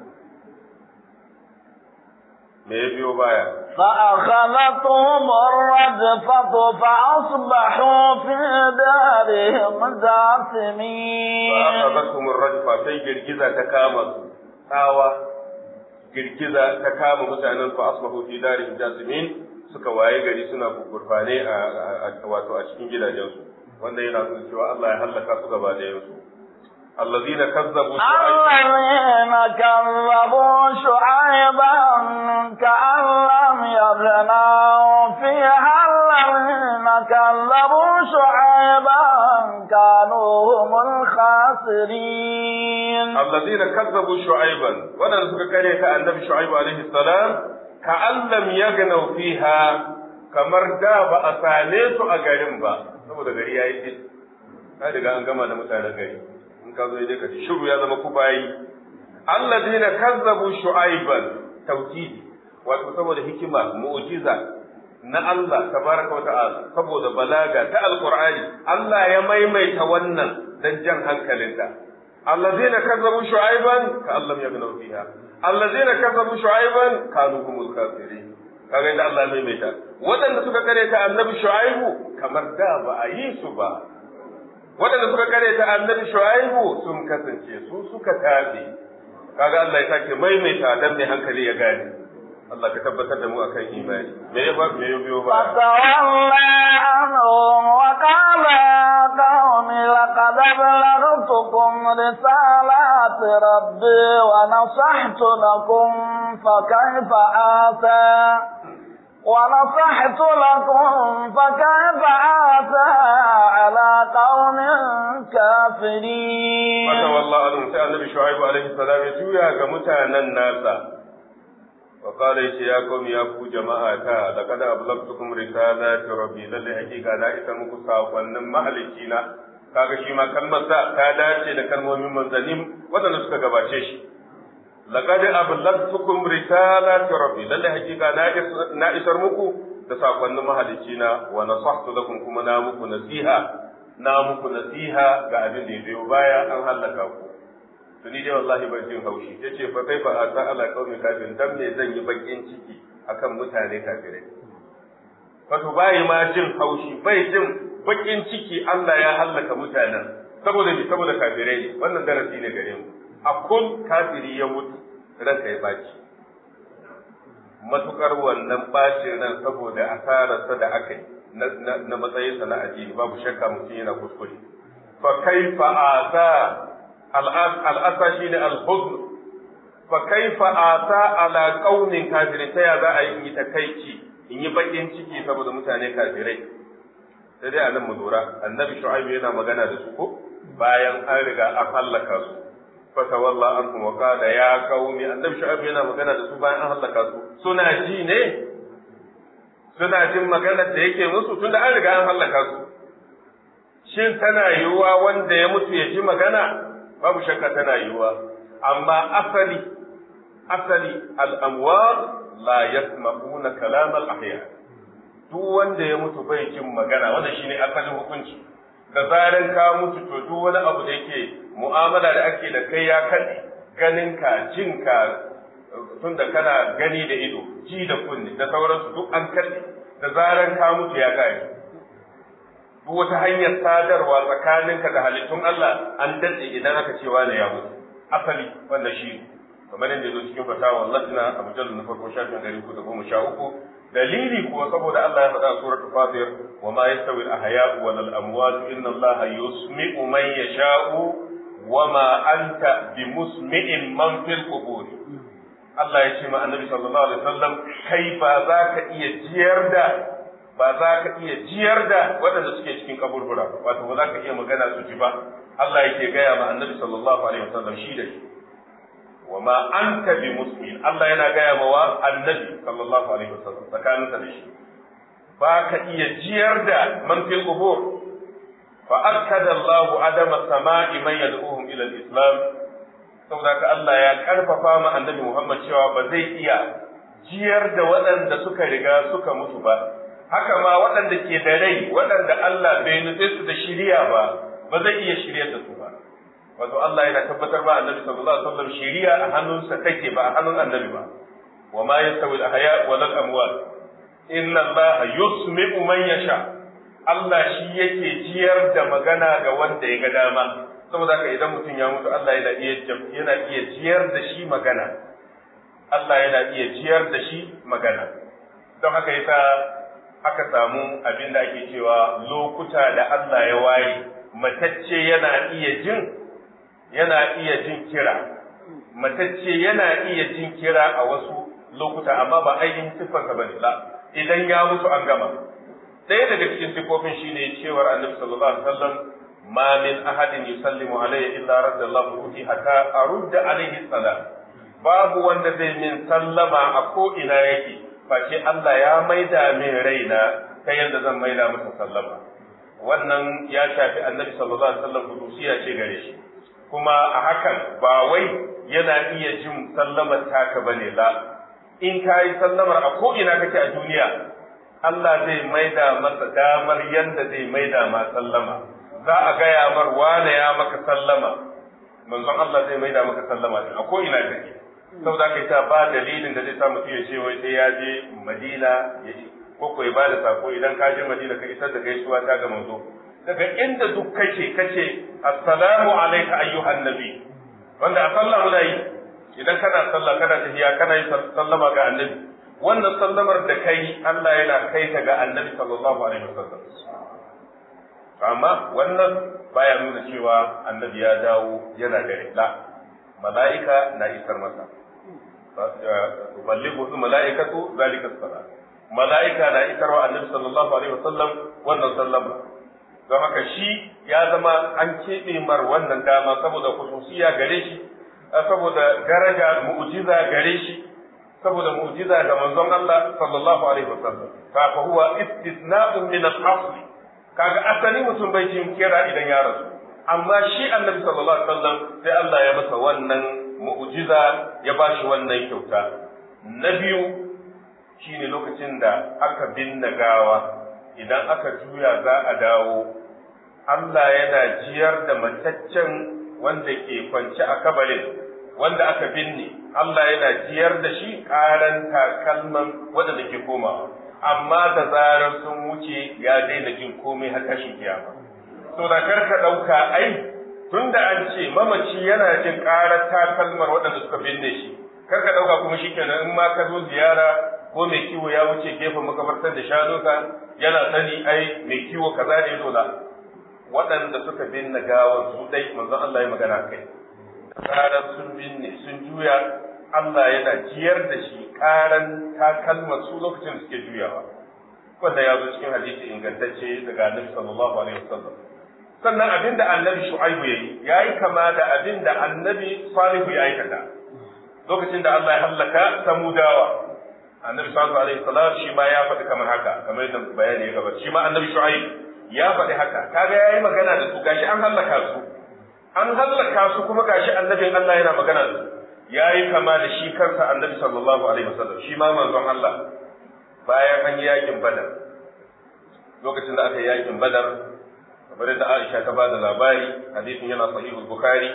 me ya biyo baya فأخذتهم الرجفة فأصبحوا في دارهم جاثمين فأخذتهم الرجفة sai girgiza ta kama su tsawa girgiza ta kama mutanen fa asbahu fi darihim jasimin suka waye gari suna gurfane a wato a cikin gidajensu wanda yana nuna cewa Allah ya hallaka su gaba da yansu الذين كذبوا الذين كذبوا شعيبا كأن لم يغنوا فيها الذين كذبوا شعيبا كانوا هم الخاسرين الذين كذبوا شعيبا ودن suka kare ka annabi shu'aib alaihi salam ka allam yagnaw fiha kamar da ba a same su a garin ba saboda gari yayi din ka riga an gama da mutanen gari in ka zo dai ka ci shiru ya zama ku bayi alladina kazzabu shu'aiban tawkidi wato saboda hikima mu'jiza na Allah tabaraka wa ta'ala saboda balaga ta alqur'ani Allah ya maimaita wannan dan jan hankalinka alladina kazzabu shu'aiban ka Allah ya gano fiha alladina kazzabu shu'aiban kanu humul kafirin kaga inda Allah ya maimaita waɗanda suka kare ta annabi shu'aibu kamar da ba a yi su ba waɗanda suka kare ta annabi shu'aibu sun kasance su suka tabe kaga Allah ya sake maimaita dan mai hankali ya gane Allah ka tabbatar da mu akan imani me ya ba me ya biyo ba فتولى عنهم وقال يا قوم لقد أبلغتكم رسالات ربي ونصحت لكم فكيف آتى ونصحت لكم فكيف آتى على قوم كافرين فتولى عنهم sai annabi shu'aibu alaihi salam ya juya ga mutanen nasa wa qala ya qaumi ya ku jama'a ta laqad ablagtukum risalati rabbi lalle hakika na isa muku sakonnin mahalicci na kaga shi ma kalmar sa ta dace da kalmomin manzannin wadanda suka gabace shi laqad ablagtukum risalati rabbi lalle hakika na isar muku da sakonnin mahalicci na wa nasahtu lakum kuma na muku nasiha na muku nasiha ga abin da ya biyo baya an hallaka ku to ni dai wallahi ban jin haushi yace fa kai fa asa ala qaumi kafin dan me zan yi bakin ciki akan mutane kafirai wato bai ma jin haushi bai jin bakin ciki Allah ya hallaka mutanen saboda ni saboda kafirai ne wannan darasi ne gare mu a kun kafiri ya mutu ranka ya baci matukar wannan bacin ran saboda asararsa da aka yi na matsayinsa na addini babu shakka mutum yana kuskure fa kaifa asa al'asa shine al-huzn fa kaifa asa ala qaumin kafirin ta ya za a yi takaici in yi bakin ciki saboda mutane kafirai sai dai anan mu lura annabi shu'aibu yana magana da su ko bayan an riga an hallaka su fa tawalla anhum wa qala ya qaumi annabi shu'aibu yana magana da su bayan an hallaka su suna ji ne suna jin maganar da yake musu tunda an riga an hallaka su shin tana yiwuwa wanda ya mutu ya ji magana babu shakka tana yiwuwa amma asali asali al'amwar la yasma'una kalam al-ahya duk wanda ya mutu bai jin magana wannan shine asalin hukunci da zaran ka mutu to duk wani abu da yake mu'amala da ake da kai ya kaɗe ganin ka jin ka tun da kana gani da ido ji da kunne da sauransu duk an kaɗe da zaran ka mutu ya gani duk wata hanyar sadarwa tsakaninka da halittun Allah an datse idan aka ce wani ya mutu asali wanda shi kamar yadda zo cikin fatawa latina a mujallar na farko shafin ɗari uku da goma sha uku dalili kuwa saboda Allah ya faɗa a suratul fatir wa ma yastawi al-ahya'u wal amwat inna Allah yusmi'u man yasha'u wa ma anta bimusmi'in man fil qubur Allah ya ce ma annabi sallallahu alaihi wasallam kai ba za ka iya jiyar da ba za ka iya jiyar da waɗanda suke cikin kaburbura wato ba za ka iya magana su ji ba Allah yake gaya ma annabi sallallahu alaihi wasallam shi da shi wa ma anta bi musmin Allah yana gaya ma wa annabi sallallahu alaihi wasallam tsakaninsa da shi ba ka iya jiyar da man fil qubur fa akkada Allahu adama sama'i man yad'uhum ila al-islam saboda ka Allah ya karfafa ma annabi Muhammad cewa ba zai iya jiyar da waɗanda suka riga suka mutu ba haka ma waɗanda ke da rai waɗanda Allah bai nufe su da shiriya ba ba zai iya shiryar da su ba wato Allah yana tabbatar ba annabi sallallahu alaihi wasallam shiriya a hannunsa take ba a hannun annabi ba wa ma yastawi al-ahya wal amwat inna Allah yusmi'u man yasha Allah shi yake jiyar da magana ga wanda ya ga dama saboda haka idan mutum ya mutu Allah yana iya yana iya jiyar da shi magana Allah yana iya jiyar da shi magana don haka yasa aka samu abin da ake cewa lokuta da Allah ya waye matacce yana iya jin yana iya jin kira matacce yana iya jin kira a wasu lokuta amma ba ainihin siffarsa bane la idan ya mutu an gama ɗaya daga cikin siffofin shine cewar annabi sallallahu alaihi wasallam ma min ahadin yusallimu alayya illa radda Allahu ruhi hatta arudda alaihi salam babu wanda zai min sallama a ko ina yake face Allah ya maida min raina ta yadda zan maida masa sallama wannan ya shafi annabi sallallahu alaihi wasallam hudusiya ce gare shi kuma a hakan ba wai yana iya jin sallamar taka bane la in ka yi sallamar a ko ina kake a duniya Allah zai maida masa damar yadda zai maida ma sallama za a gaya mar wane ya maka sallama manzon Allah zai maida maka sallama a ko ina kake saboda kai ta ba dalilin da zai sa mutum ya ce wai sai ya je Madina ya ko ko ya bada sako idan ka je Madina ka isar da gaisuwa ta ga manzo daga inda duk kake kace assalamu alayka ayyuhan nabi wanda a sallah muna yi idan kana sallah kana tafiya kana yi sallama ga annabi wannan sallamar da kai Allah yana kai ta ga annabi sallallahu alaihi wasallam amma wannan baya nuna cewa annabi ya dawo yana da la mala'ika na isar masa tuballighu mala'ikatu zalika salat mala'ika na isar wa annabi sallallahu alaihi wasallam wannan sallama don haka shi ya zama an keɓe mar wannan dama saboda khususiya gare shi saboda daraja mu'jiza gare shi saboda mu'jiza ga manzon Allah sallallahu alaihi wasallam fa fa huwa istisna'un min al-asl kaga asali mutum bai jin kira idan ya rasu amma shi annabi sallallahu alaihi wasallam sai Allah ya masa wannan mu'jiza ya bashi wannan kyauta na biyu shine lokacin da aka binne gawa idan aka juya za a dawo Allah yana jiyar da mataccen wanda ke kwance a kabarin wanda aka binne Allah yana jiyar da shi karan takalman waɗanda ke komawa amma da zarar sun wuce ya daina jin komai har tashin kiyama to da karka ɗauka ai tunda an ce mamaci yana jin karar takalmar waɗanda suka binne shi karka ɗauka kuma shikenan in ma ka zo ziyara ko mai kiwo ya wuce gefen makabartar da shanunka yana sani ai mai kiwo kaza ne dole waɗanda suka binne gawar su dai manzon Allah ya magana kai karar sun binne sun juya Allah yana jiyar da shi karan takalmar su lokacin da suke juyawa wanda ya zo cikin hadisi ingantacce daga Annabi sallallahu alaihi wasallam sannan abinda Annabi Shu'aibu yayi yayi kama da abinda Annabi Salihu ya aikata lokacin da Allah ya hallaka Samudawa Annabi sallallahu alaihi wasallam shi ma ya faɗi kamar haka kamar yadda bayani ya gabata shi ma Annabi Shu'aib ya faɗi haka kaga yayi magana da su gashi an hallaka su an hallaka su kuma gashi annabin Allah yana magana da su yayi kama da shi kansa annabi sallallahu alaihi wasallam shi ma manzon Allah bayan an yi yakin badar lokacin da aka yi yakin badar kamar da Aisha ta bada labari hadisin yana sahihul bukhari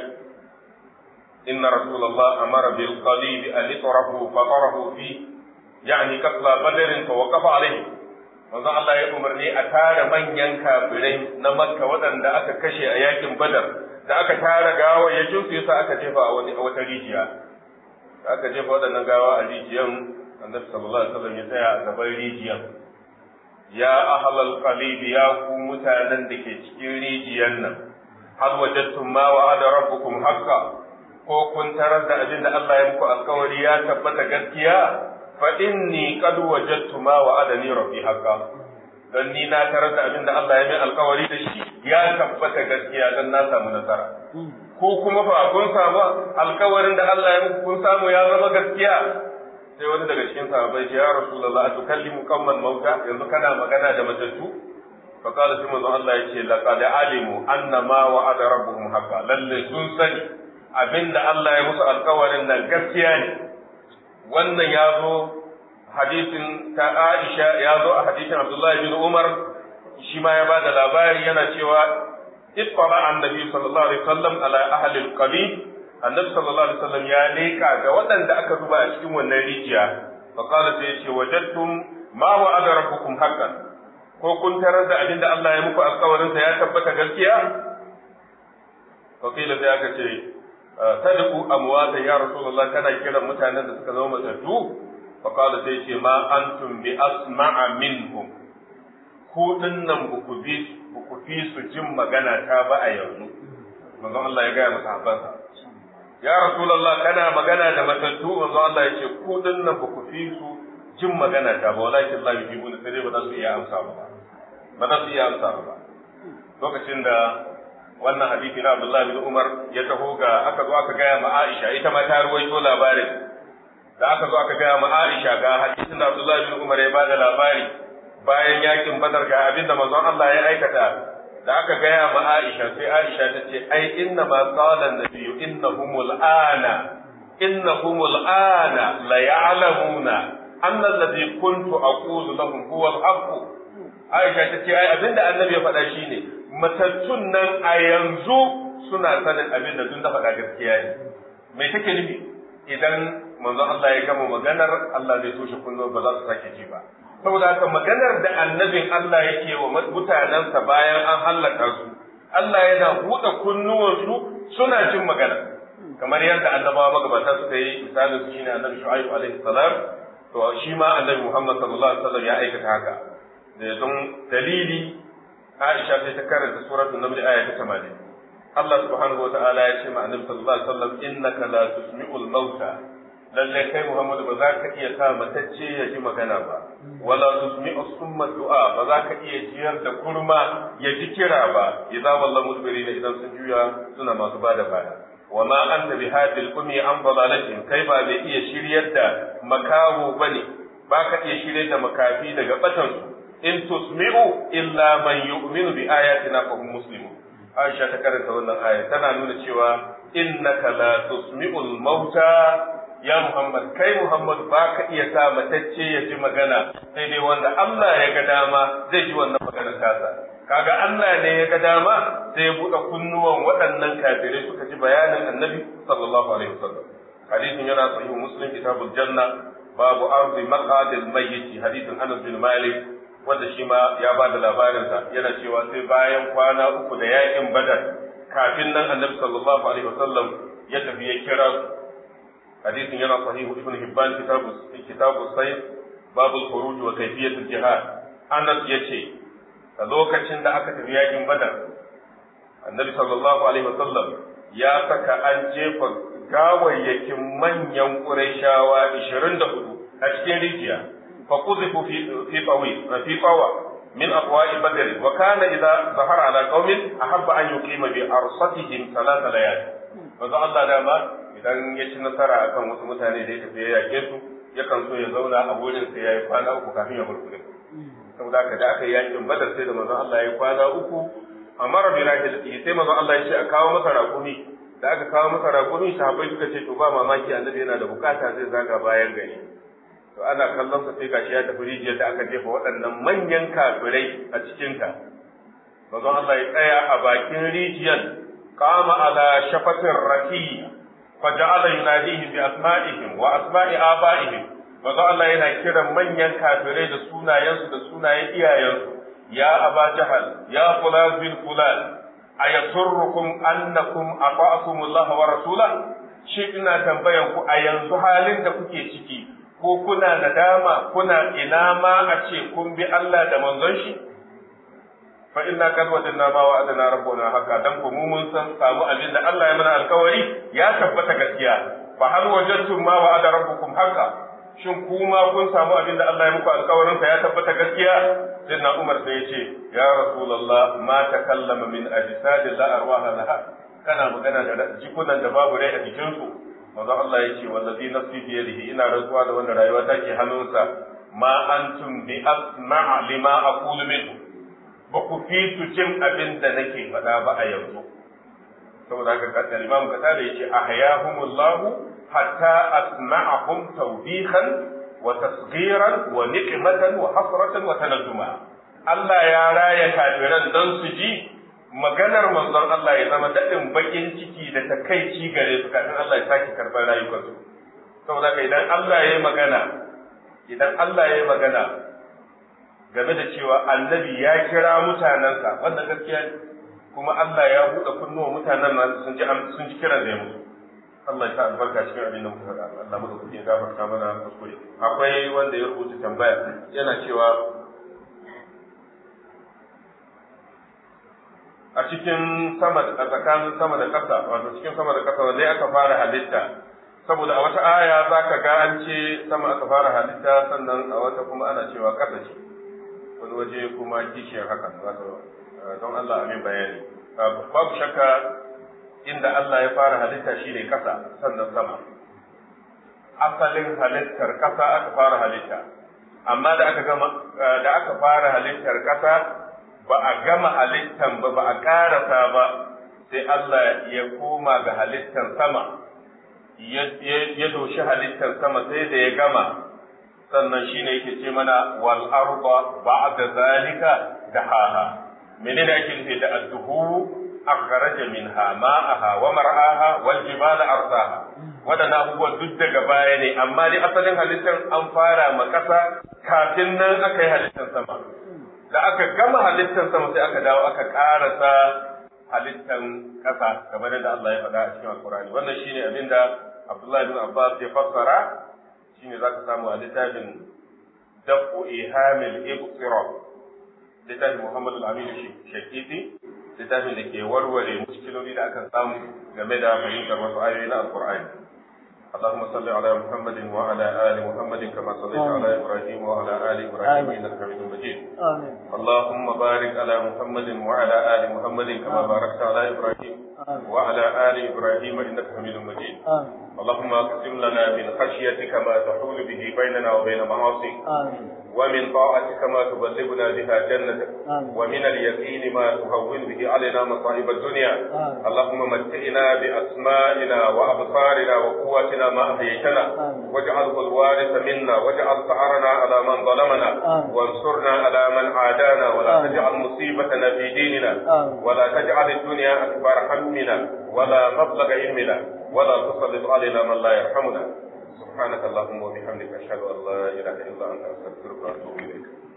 inna rasulullah amara bil qalib an yutrahu fa tarahu fi yani qatla badr fa waqafa alaihi manzo Allah ya umarni a tara manyan kafirai na makka waɗanda aka kashe a yakin badar da aka tara gawa ya su yasa aka jefa a wani a wata rijiya da aka jefa waɗannan gawa a rijiyan annabi sallallahu alaihi wasallam ya tsaya a gaban rijiyan ya ahlal qalib ya ku mutanen da ke cikin rijiyan nan hal wajadtum ma wa'ada rabbukum haqqan ko kun tarar da abin da Allah ya muku alkawari ya tabbata gaskiya fa inni qad wajadtu ma wa'adani rabbi haqqan dan ni na tarar da abin da Allah ya mai alkawari da shi ya tabbata gaskiya dan na samu nasara ko kuma fa kun samu alkawarin da Allah ya muku kun samu ya zama gaskiya sai wani daga cikin sahabbai ya rasulullah tukallimu qamman mauta yanzu kana magana da matattu fa qala sai manzo Allah yace laqad alimu anna ma wa'ada rabbuhum haqqan lalle sun sani abinda Allah ya musu alkawarin nan gaskiya ne wannan ya zo hadisin ta Aisha ya zo a hadisin Abdullahi bin Umar shi ma ya bada labari yana cewa ittala annabi sallallahu alaihi wasallam ala ahli alqalib annabi sallallahu alaihi wasallam ya leka ga waɗanda aka zuba a cikin wannan rijiya fa qala sai yace wajadtum ma wa'ada rabbukum haqqan ko kun tarar da abinda Allah ya muku alƙawarin sa ya tabbata gaskiya fa kila sai aka ce tadku amwata ya rasulullah kana kiran mutanen da suka zama matattu fa qala sai ce ma antum bi asma'a minhum ku dinnan ku bi ku fi su jin magana ta ba a yanzu manzon Allah ya ga masahabansa ya rasulullah kana magana da matattu manzon Allah ya ce ku dinnan ku fi su jin magana ta ba walakin Allah ya jibu sai ba za su iya amsa ba ba za su iya amsa ba lokacin da wannan hadisi na Abdullahi bin Umar ya taho ga aka zo aka gaya ma Aisha ita ma ta ruwaito labarin da aka zo aka gaya ma Aisha ga hadisin da Abdullahi bin Umar ya bada labari bayan yakin Badar ga abin da manzon Allah ya aikata da aka gaya ma Aisha sai Aisha ta ce ai inna ma qala an-nabiyyu innahumul ana innahumul ana la ya'lamuna anna alladhi kuntu aqulu lahum huwa al-haqq Aisha ta ce ai abinda annabi ya faɗa shine matattun nan a yanzu suna sanin abin da duk da faɗa gaskiya ne me take nufi idan manzon Allah ya gama maganar Allah zai toshe kunnuwa ba za su sake ji ba saboda haka maganar da annabin Allah yake wa mutanensa bayan an hallaka su Allah yana buɗe kunnuwansu suna jin magana kamar yadda annabawa magabata suka yi misalin su shine annabi Shu'aib alaihi salam to shi ma annabi Muhammad sallallahu alaihi wasallam ya aikata haka da don dalili Aisha sai ta karanta suratul Naml aya ta 80 Allah subhanahu wataala ya ce ma annabi sallallahu alaihi wasallam innaka la tusmi'ul mauta lalle kai Muhammad ba za ka iya sa matacce ya ji magana ba wala tusmi'u summa du'a ba za ka iya jiyar da kurma ya ji kira ba idza wallahu mudbirina idan sun juya suna masu bada baya wa ma anta bihadil ummi an dalalatin kai ba mai iya shiryar da makaho bane ba ka iya shiryar da makafi daga batan su in tusmi'u illa man yu'minu bi ayatina fa hum muslimun Aisha ta karanta wannan aya tana nuna cewa innaka la tusmi'ul mauta ya Muhammad kai Muhammad ba ka iya sa matacce ya ji magana sai dai wanda Allah ya ga dama zai ji wannan magana tasa kaga Allah ne ya ga dama sai ya buɗe kunnuwan waɗannan kafirai suka ji bayanin Annabi sallallahu alaihi wasallam hadisin yana sahihu Muslim kitabul janna babu arzi maqadil mayyit hadisin Anas bin Malik wanda shi ma ya ba da labarinsa yana cewa sai bayan kwana uku da yakin Badar kafin nan Annabi sallallahu alaihi wasallam ya tafi ya kira hadisin yana sahihu ibn hibban kitabu kitabu sayf babul khuruj wa kayfiyatul jihad anas yace a lokacin da aka tafi yakin badar annabi sallallahu alaihi wasallam ya saka an jefa gawayyakin manyan qurayshawa 24 a cikin rijiya fa quzifu fi fi qawi fi qawa min aqwa'i badr wa kana idza zahara ala qaumin ahabba an yuqima bi arsatihim thalath layal manzo Allah dama idan ya ci nasara akan wasu mutane da ya tafi ya yake su yakan so ya zauna a wurin sai ya yi kwana uku kafin ya burkure saboda haka da aka yi yakin badar sai da manzon Allah ya yi kwana uku amma rabbi rahil sai manzon Allah ya ce a kawo masa raƙumi da aka kawo masa raƙumi sahabbai suka ce to ba mamaki annabi yana da bukata zai zaga bayan gari to ana kallon sa sai gashi ya tafi rijiyar da aka jefa waɗannan manyan kafirai a cikinta manzon Allah ya tsaya a bakin rijiyar qama ala shafatin rakiya فجعل يناديهم بأسمائهم وأسماء آبائهم Maza Allah yana kiran manyan kafirai da sunayensu da sunayen iyayensu, ya Aba Jahal, ya Fulan bin Fulan, a yasurrukum annakum ata'akumullah wa rasula? Shi ina tambayan ku a yanzu halin da kuke ciki, ko kuna nadama kuna ina ma a ce kun bi Allah da manzon shi? fa inna kad wajadna ma wa'adana rabbuna haka dan ku mu mun san samu abin da Allah ya mana alkawari ya tabbata gaskiya fa hal wajadtum ma wa'ada rabbukum haka shin kuma kun samu abin da Allah ya muku alkawarin sa ya tabbata gaskiya sayyidina Umar sai ya ce ya rasulullah ma takallama min ajsadi la arwaha laha kana magana da jikunan da babu rai a jikin su manzo Allah ya ce wallazi nafsi bi yadihi ina rantsuwa da wanda rayuwa take hannunsa ma antum bi asma'a lima aqulu minhu ba ku fi su jin abin da nake faɗa ba a yanzu saboda haka kasar imam kasa da yake ahyahumullahu hatta asma'ahum tawbihan wa tasghiran wa niqmatan wa hasratan wa tanazzuma Allah ya raya kafiran dan su ji maganar manzon Allah ya zama daɗin bakin ciki da takaici gare su kafin Allah ya sake karɓar rayukansu saboda haka idan Allah ya yi magana idan Allah ya yi magana game da cewa annabi ya kira mutanensa wanda gaskiya ne kuma Allah ya buɗe kunnuwa mutanen nasu sun ji sun ji kiran da ya musu Allah ya sa albarka cikin abin da muka faɗa Allah muka kuke gafarta mana kuskure akwai wanda ya rubuta tambaya yana cewa a cikin sama a tsakanin sama da ƙasa wato cikin sama da ƙasa wanda aka fara halitta saboda a wata aya za ka ga an ce sama aka fara halitta sannan a wata kuma ana cewa ƙasa ce wani waje kuma kishiyar hakan wato don Allah amin bayani babu shakka inda Allah ya fara halitta shine kasa sannan sama asalin halittar kasa aka fara halitta amma da aka gama da aka fara halittar kasa ba a gama halittan ba ba a karasa ba sai Allah ya koma ga halittar sama ya doshi halittar sama sai da ya gama sannan shine yake ce mana wal arda ba'da zalika dahaha menene ake nufi da adduhu akhraja minha ma'aha wa mar'aha wal jibala arsaha wadannan abubuwan duk daga baya ne amma dai asalin halittar an fara ma kasa kafin nan aka yi halittar sama da aka gama halittar sama sai aka dawo aka karasa halittar kasa kamar yadda Allah ya faɗa a cikin alkurani wannan shine abinda Abdullahi bin Abbas ya fassara shine zaka samu a littafin dafu ihamil ibsira littafin Muhammad al-Amin Shakiti littafin da ke warware muskiloli da aka samu game da fahimtar wasu ayoyi na Al-Qur'ani اللهم صل على محمد وعلى آل محمد كما صليت على إبراهيم وعلى آل إبراهيم إنك حميد مجيد آمين اللهم بارك على محمد وعلى آل محمد كما باركت على إبراهيم وعلى آل إبراهيم إنك حميد مجيد آمين اللهم اقسم لنا من خشيتك ما تحول به بيننا وبين معاصيك آمين ومن طاعتك ما تبلغنا بها جنتك آمين ومن اليقين ما تهون به علينا مصائب الدنيا آمين. اللهم متئنا بأسمائنا وأبصارنا وقواتنا ما أحييتنا آمين. واجعله الوارث منا واجعل ثأرنا على من ظلمنا آمين. وانصرنا على من عادانا ولا آمين. تجعل مصيبتنا في ديننا آمين. ولا تجعل الدنيا أكبر همنا ولا مبلغ علمنا ولا تسلط علينا من لا يرحمنا سبحانك اللهم وبحمدك أشهد أن لا إله إلا أنت أستغفرك وأتوب إليك